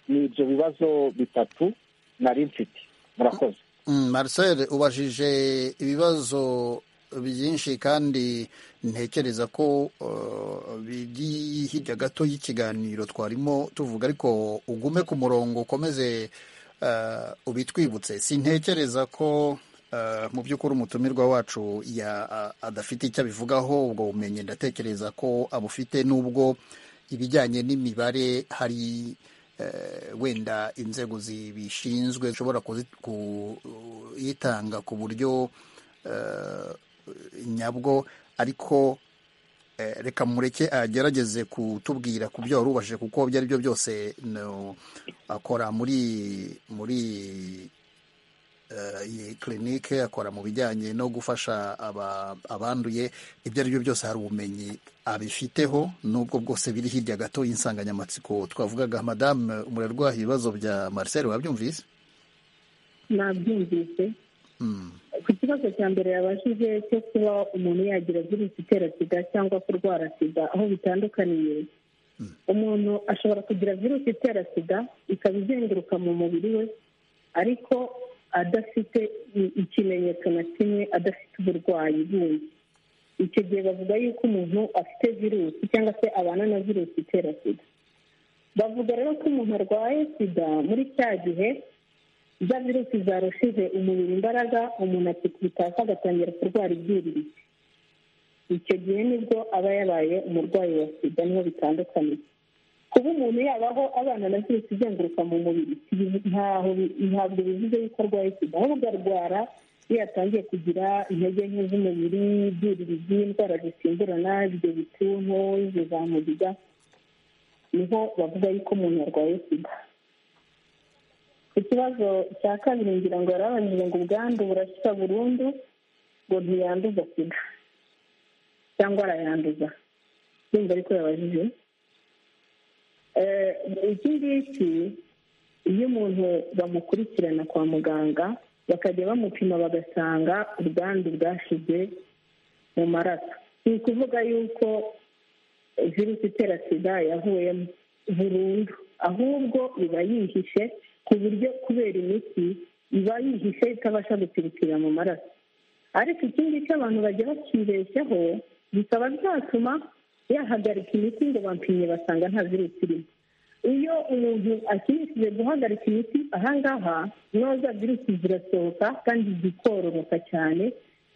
ni ibyo bibazo bitatu nari mfite murakoze marcel ubajije ibibazo byinshi kandi ntekereza ko biri hirya gato y'ikiganiro twarimo tuvuga ariko ugume ku murongo ukomeze ubitwibutse sintekereza ko mu by'ukuri umutumirwa wacu adafite icyo abivugaho ubwo bumenyi ndatekereza ko abufite n'ubwo ibijyanye n'imibare hari wenda inzego zibishinzwe zishobora kuyitanga ku buryo nyabwo ariko reka mureke agerageze kutubwira ku byo wari ubashije kuko ibyo ari byo byose akora muri muri iyi kirinike akora mu bijyanye no gufasha abanduye ibyo ari byo byose hari ubumenyi abifiteho n'ubwo bwose biri hirya gato y'insanganyamatsiko twavugaga madamu murarwaha ibibazo bya marcel wabyumvise nabyumvise ku kibazo cya mbere yabashije cyo kuba umuntu yagira virusi itera sida cyangwa kurwara sida aho bitandukaniye umuntu ashobora kugira virusi itera sida ikaba izenguruka mu mubiri we ariko adafite ikimenyetso na kimwe adafite uburwayi bundi icyo gihe bavuga yuko umuntu afite virusi cyangwa se abana na virusi itera sida bavuga rero ko umuntu arwaye sida muri cya gihe za virusi zarushije umubiri imbaraga umuntu akikubitasa agatangira kurwara ibyiririzi icyo gihe nibwo aba yabaye umurwayi wa sida niho bitandukaniye kuba umuntu yabaho abana na virusi izenguruka mu mubiri ntabwo bivuze yuko arwaye sida ahubwo arwara iyo yatangiye kugira intege nke z'umubiri ibyiririzi indwara zisimburana ibyo bituntu ibyo zamugiga niho bavuga yuko umuntu yarwaye sida ikibazo cya kabiri ngira ngo yarabanjije ngo ubwandu burashya burundu ngo ntiyanduza sida cyangwa arayanduza yumva ariko yabajije iki ngiki iyo umuntu bamukurikirana kwa muganga bakajya bamupima bagasanga ubwandu bwashize mu maraso ni ukuvuga yuko virusi itera sida yavuyemo burundu ahubwo iba yihishe ku buryo kubera imiti iba yihishe itabasha gutibukira mu maraso ariko ikindi cyo abantu bajya bakibeshyaho bikaba byatuma yahagarika imiti ngo bampimye basanga nta virusi irimo iyo umuntu akinishije guhagarika imiti ahangaha noza virusi zirasohoka kandi zikororoka cyane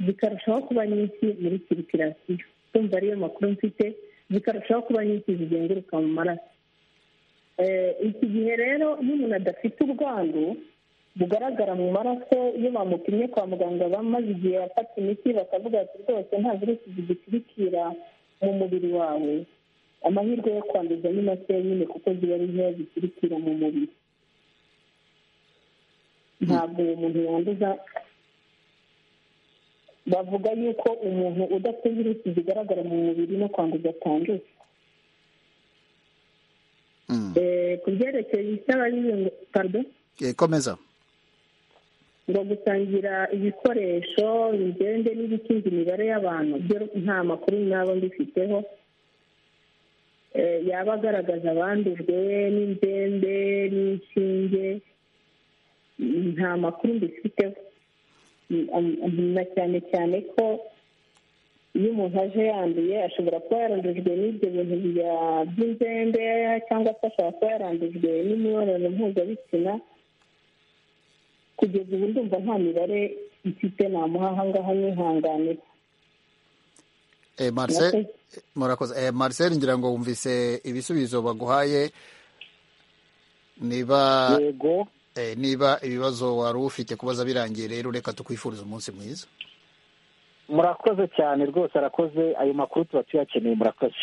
zikarushaho kuba nyinshi muri sirikirasiyo kumva ariyo makuru mfite zikarushaho kuba nyinshi zizenguruka mu maraso iki gihe rero iyo umuntu adafite ubwandu bugaragara mu maraso iyo bamupimye kwa muganga bamaze igihe bafata imiti bakavuga ati rwose nta virusi zigutwikira mu mubiri wawe amahirwe yo kwanduza ni make nyine kuko ziba ari nkeya zikurikira mu mubiri ntabwo uwo muntu yanduza bavuga yuko umuntu udafite virusi zigaragara mu mubiri no kwanduza atanduza ku byerekeye icy'ababirinda pardon komeza ngo gusangira ibikoresho bigende n'ibikinze imibare y'abantu byo nta makuru nabo mbifiteho yaba agaragaza abandujwe n'indembe n'inshinge nta makuru mbifiteho na cyane cyane ko iyo umuntu aje yanduye ashobora kuba yarandujwe n'ibyo bintu by'inzembe cyangwa se ashobora kuba yarandujwe n'imibonano mpuzabitsina kugeza ubu ndumva nta mibare ifite namuha ahangaha mwihanganira murakoze marcel ngira ngo wumvise ibisubizo baguhaye niba niba ibibazo wari ufite kubaza birangiye rero reka tukwifuriza umunsi mwiza murakoze cyane rwose arakoze ayo makuru tuba tuyakeneye murakoze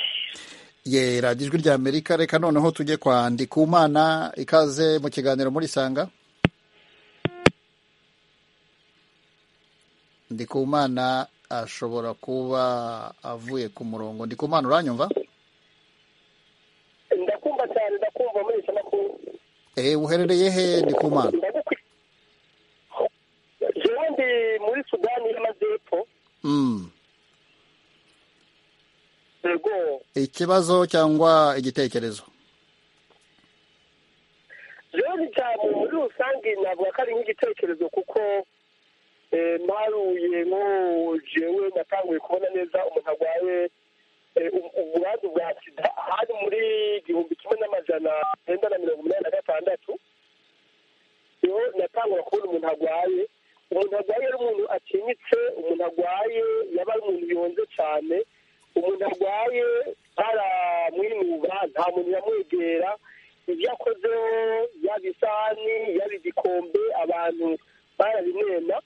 ye ijwi rya amerika reka noneho tujye kwandika umwana ikaze mu kiganiro murisanga ndikumana ashobora kuba avuye ku murongo ndikumana uranyumva ndakumva cyane ndakumva muri iki makuru eee uherereye he ndikumana jewe ndi muri sudani y'amajyepfo ikibazo cyangwa igitekerezo jewe cyane muri rusange navuga ko ari nk'igitekerezo kuko mparuye nko jewe natanguye kubona neza umuntu arwaye uburandu bwa sida hari muri igihumbi kimwe n'amajana cyenda na mirongo inani na gatandatu niho natangura kubona umuntu arwaye umuntu arwaye ari umuntu akinyitse umuntu arwaye yaba ari umuntu yonze cyane umuntu arwaye baramwinuba nta muntu yamwegera ibyo akozeho yaba isahani yaba igikombe abantu barabimena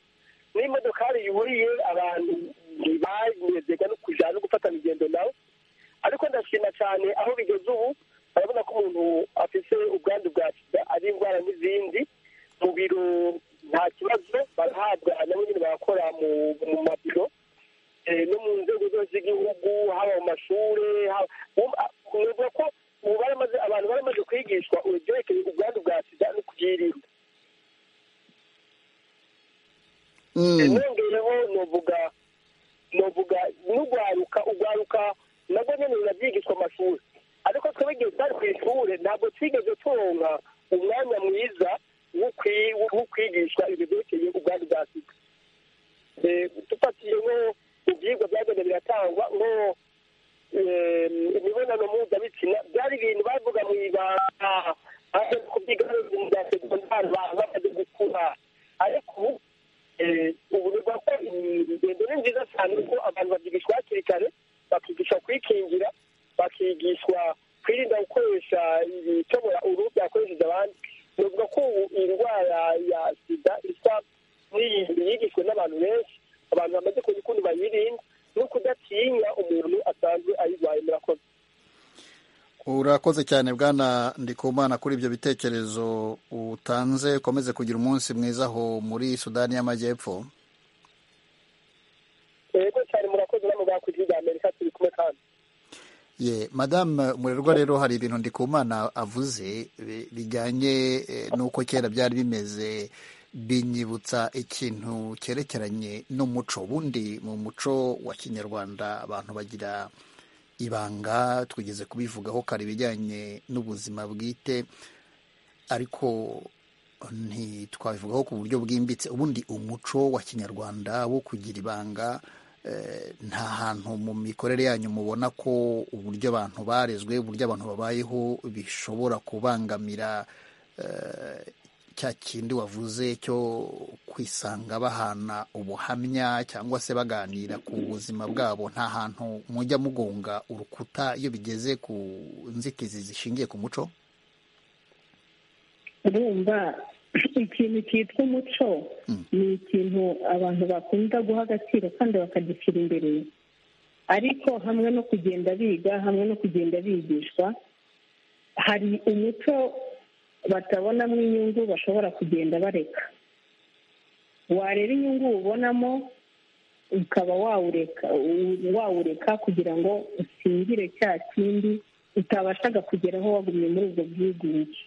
n'imodokari yuriye abantu ntibanyezega no kujya no gufata urugendo nawe cyane aho bigeze ubu urabona ko umuntu afite ubwandu bwa sida ari indwara n'izindi mu biro nta kibazo barahabwa nabo nyine barakora mu mu mabiro eh, no mu nzego zose z'igihugu haba mu mashuri nuvuga ko ubu baramaze abantu baramaze kwigishwa ibyerekeye ubwandu bwa sida no kubyirinda nongeyeho novuga novuga n'ugwaruka ugwaruka nabwo nyine birabyigishwa amashuri ariko twebwe igihe twari ku ishuri ntabwo twigeze turonka umwanya mwiza wo kwi- wo kwigishwa ibintu byerekeye ubwandu bwa sida Eh, dufatiye nko ibyigwa byagenda biratangwa nko eh, imibonano mpuzabitsina byari ibintu bavuga mu ibanga aho kubyiga mu bya segondari ba- bamaze gukura ariko ubu eh, ubu bivuga ko ingendo ni nziza cyane kuko abantu babyigishwa hakiri kare bakigishwa kwikingira bakigishwa kwirinda gukoresha ibitobora uruhu byakoresheje abandi bivuga ko ubu indwara ya sida isa n'iyindi yigishwe n'abantu benshi abantu bamaze kumenya ukuntu bayirinda no kudatinya umuntu asanzwe ayirwaye murakoze urakoze cyane bwana ndikumana kuri ibyo bitekerezo utanze ukomeze kugira umunsi mwiza aho muri sudani y'amajyepfo yego cyane murakoze namwe bakwiriye ibya amerika turi kumwe kandi ye madamu murerwa rero hari ibintu ndikumana avuze bi- bijyanye eh, n'uko kera byari bimeze binyibutsa ikintu cyerekeranye n'umuco ubundi mu muco wa kinyarwanda abantu bagira ibanga twigeze kubivugaho kare ibijyanye n'ubuzima bwite ariko ntitwabivugaho ku buryo bwimbitse ubundi umuco wa kinyarwanda wo kugira ibanga eh, nta hantu mu mikorere yanyu mubona ko uburyo abantu barezwe uburyo abantu babayeho bishobora kubangamira eh, cya kindi wavuze cyo kwisanga bahana ubuhamya cyangwa se baganira ku buzima bwabo nta hantu mujya mugonga urukuta iyo bigeze ku nzitizi zishingiye ku muco urumva ikintu cyitwa umuco ni ikintu abantu bakunda guha agaciro kandi bakagishyira imbere ariko hamwe no kugenda biga hamwe no kugenda bigishwa hari umuco batabonamo inyungu bashobora kugenda bareka wareba inyungu ubonamo ukaba wawureka wawureka kugira ngo usingire cya kindi utabashaga kugeraho wagumye muri ubwo bwigunge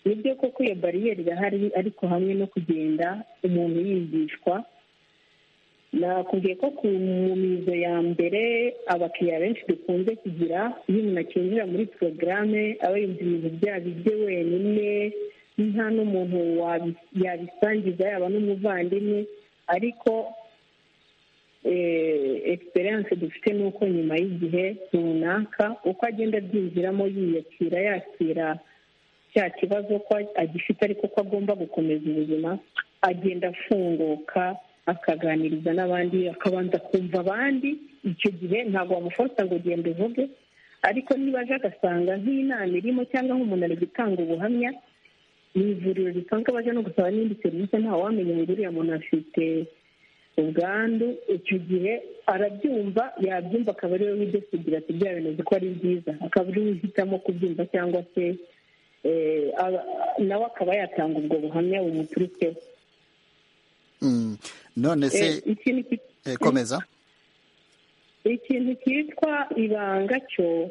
ni byo koko iyo bariyeri irahari ariko hamwe no kugenda umuntu yigishwa nakubwiye ko ku mizo ya mbere abakiriya benshi dukunze kugira iyo umuntu akinjira muri porogaramu aba yumva ibintu byaba ibye wenyine nta n'umuntu wabi- yabisangiza yaba n'umuvandimwe ariko egiseranse dufite ni uko nyuma y'igihe runaka uko agenda abyinjiramo yiyakira yakira cya kibazo ko agifite ariko ko agomba gukomeza ubuzima agenda afunguka akaganiriza n'abandi akabanza kumva abandi icyo gihe ntabwo wamufata ngo ugende uvuge ariko niba aje agasanga nk'inama irimo cyangwa nk'umuntu ari gutanga ubuhamya mu ivuriro risanzwe baje no gusaba n'indi serivisi ntawamenya ngo uriya muntu afite ubwandu icyo gihe arabyumva yabyumva akaba ariwe widesigira ati bya bintu uzi ko ari byiza akaba ariwe uhitamo kubyumva cyangwa se eh, aba- nawe akaba yatanga ubwo buhamya bumuturutseho Mm. none se Eh, ikintu ki- eh, komeza ikintu cyitwa ibanga cyo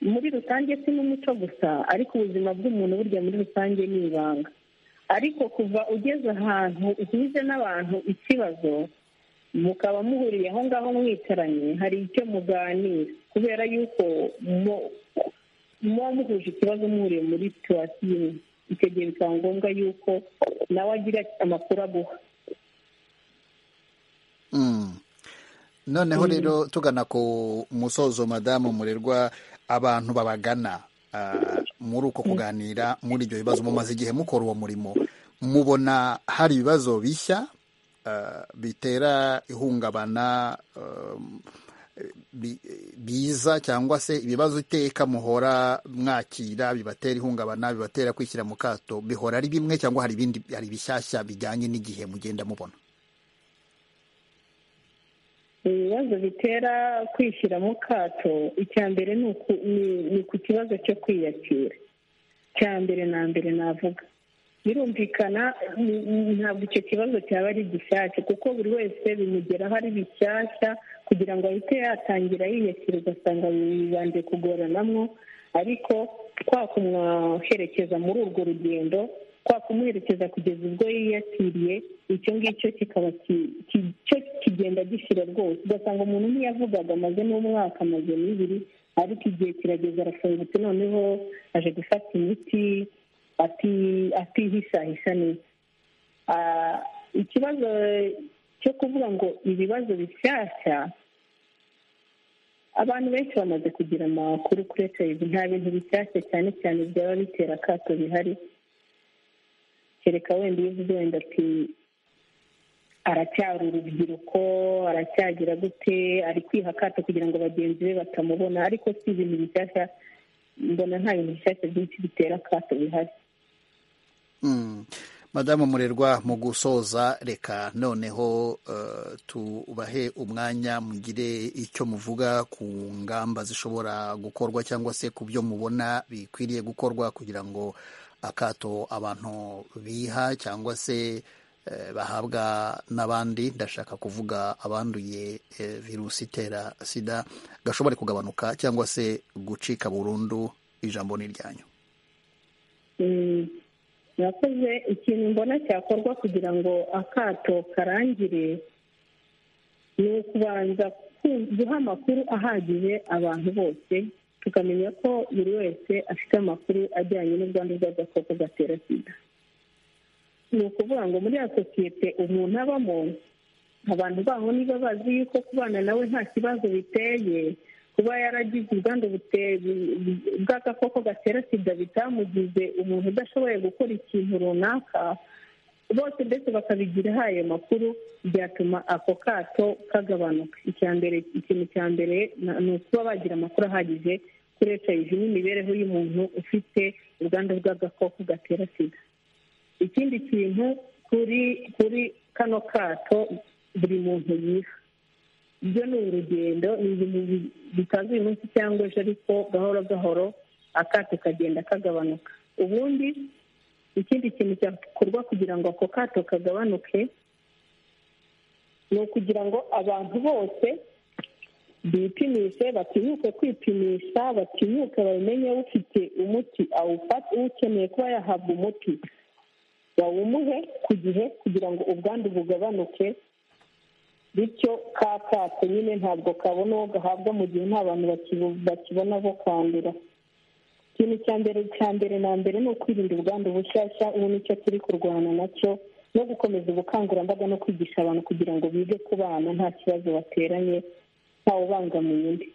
muri rusange si n'umuco gusa ariko ubuzima bw'umuntu burya muri rusange ni ibanga ariko kuva ugeze ahantu uhuze n'abantu ikibazo mukaba muhuriye aho ngaho mwicaranye hari icyo muganira kubera yuko mu- muba muhuje ikibazo muhuriye muri situwasiyo imwe icyo gihe bikaba ngombwa yuko nawe agira amakuru aguha Mm. noneho rero tugana ku musozo madamu murerwa abantu babagana ah, muri uko kuganira muri ibyo bibazo mumaze igihe mukora uwo murimo mubona hari ibibazo bishya ah, bitera ihungabana um, bi- biza cyangwa se ibibazo iteka muhora mwakira bibatera ihungabana bibatera kwishyira mu kato bihora ari bimwe cyangwa hari ibindi hari ibishyashya bijyanye n'igihe mugenda mubona ibibazo bitera kwishyira mu kato icya mbere ni uku- ni- ni ku kibazo cyo kwiyakira cya mbere na mbere navuga birumvikana ni- ni- ntabwo icyo kibazo cyaba ari gishyashya kuko buri wese bimugeraho ari bishyashya kugira ngo ahite yatangira yiyakira ugasanga bibanje kugoranamo ariko kwa kumwaherekeza muri urwo rugendo kwa kumuherekeza kugeza ubwo yiyakiriye icyo ngicyo kikaba ki- ki- cyo kigenda gishira rwose ugasanga umuntu ntiyavugaga amaze n'umwaka amaze n'ibiri ariko igihe kirageze arafungutse noneho aje gufata imiti ati- atihisahisa neza Ah, ikibazo cyo kuvuga ngo ibibazo bishyashya abantu benshi bamaze kugira amakuru kuri ejo nta bintu bishyashya cyane cyane byaba bitera akato bihari kereka wenda iyo uvuze wenda ati aracyari urubyiruko aracyagira gute ari kwiha akato kugira ngo bagenzi be batamubona ariko si ibintu bishyashya mbona nta bintu bishyashya byinshi bitera akato bihari Mm. madamu murerwa mu gusoza reka noneho eh, tubahe umwanya mugire icyo muvuga ku ngamba zishobora gukorwa cyangwa se ku byo mubona bikwiriye gukorwa kugira ngo akato abantu biha cyangwa se eh, bahabwa n'abandi ndashaka kuvuga abanduye eh, virusi itera sida gashobore kugabanuka cyangwa se gucika burundu ijambo ni iryanyu Mm, murakoze ikintu mbona cyakorwa kugira ngo akato karangire ni ukubanza ku- guha amakuru ahagije abantu bose tukamenya ko buri wese afite amakuru ajyanye n'ubwandu bw'agakoko gatera sida ni ukuvuga ngo muri ya sosiyete umuntu abamo abantu baho niba bazi yuko kubana nawe nta kibazo biteye kuba yaragize ubwandu bute- bw'agakoko gatera sida bitamugize umuntu udashoboye gukora ikintu runaka bose ndetse bakabigiraho ayo makuru byatuma ako kato kagabanuka icya mbere ikintu cya mbere na- ni ukuba bagira amakuru ahagije kuri hiv n'imibereho y'umuntu ufite ubwandu bw'agakoko gatera sida ikindi kintu kuri kuri kano kato buri muntu yiha ibyo ni urugendo ni ibintu bi- bitaza uyu munsi cyangwa ejo ariko gahoro gahoro akato kagenda kagabanuka ubundi ikindi kintu cyakorwa kugira ngo ako kato kagabanuke ni ukugira ngo abantu bose bipimishe batinyuke kwipimisha batinyuke babimenye ufite umuti awufate ukeneye kuba yahabwa umuti bawumuhe ku gihe kugira ngo ubwandu bugabanuke bityo ka kato nyine ntabwo kabona uwo gahabwa mu gihe nta bantu bakibu- bakibona bo kwandura ikintu cya mbere cya mbere na mbere ni ukwirinda ubwandu bushyashya ubu nicyo turi kurwana nacyo no gukomeza ubukangurambaga no kwigisha abantu kugira ngo bige kubana nta kibazo bateranye ntawubangamiye undi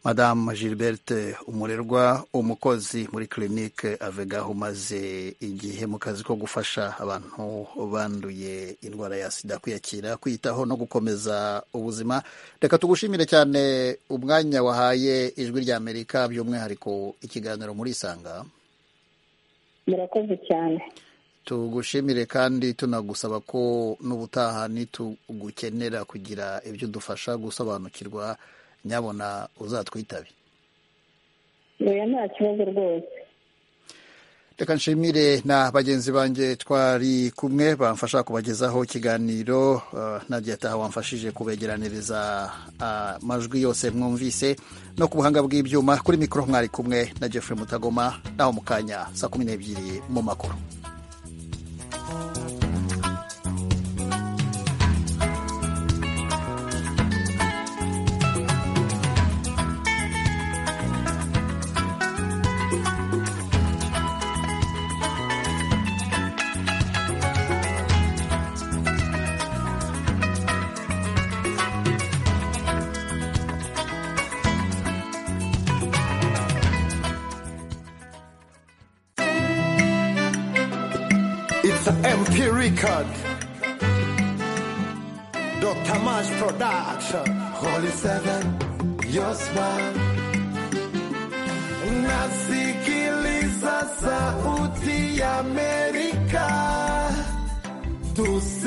madamu gilberte umurerwa umukozi muri clinique avega umaze igihe mu kazi ko gufasha abantu banduye indwara ya sida kwiyakira kwiyitaho no gukomeza ubuzima reka tugushimire cyane umwanya wahaye ijwi ry'amerika by'umwihariko ikiganiro muri isanga murakoze cyane tugushimire kandi tunagusaba ko n'ubutaha nitugukenera kugira ibyo udufasha gusobanukirwa nyabona uzatwitabe oya nta kibazo rwose reka nshimire na bagenzi banjye twari kumwe bamfasha kubagezaho ikiganiro eh, nagiye ataha wamfashije kubegeraniriza amajwi yose mwumvise no ku buhanga bw'ibyuma kuri mikoro mwari kumwe na jeffrey mutagoma naho mu kanya saa kumi n'ebyiri mu makuru It's an MP record. Dr. Mash Production. Holy Seven, your smile. Nasikiliza sauti ya Amerika. Tus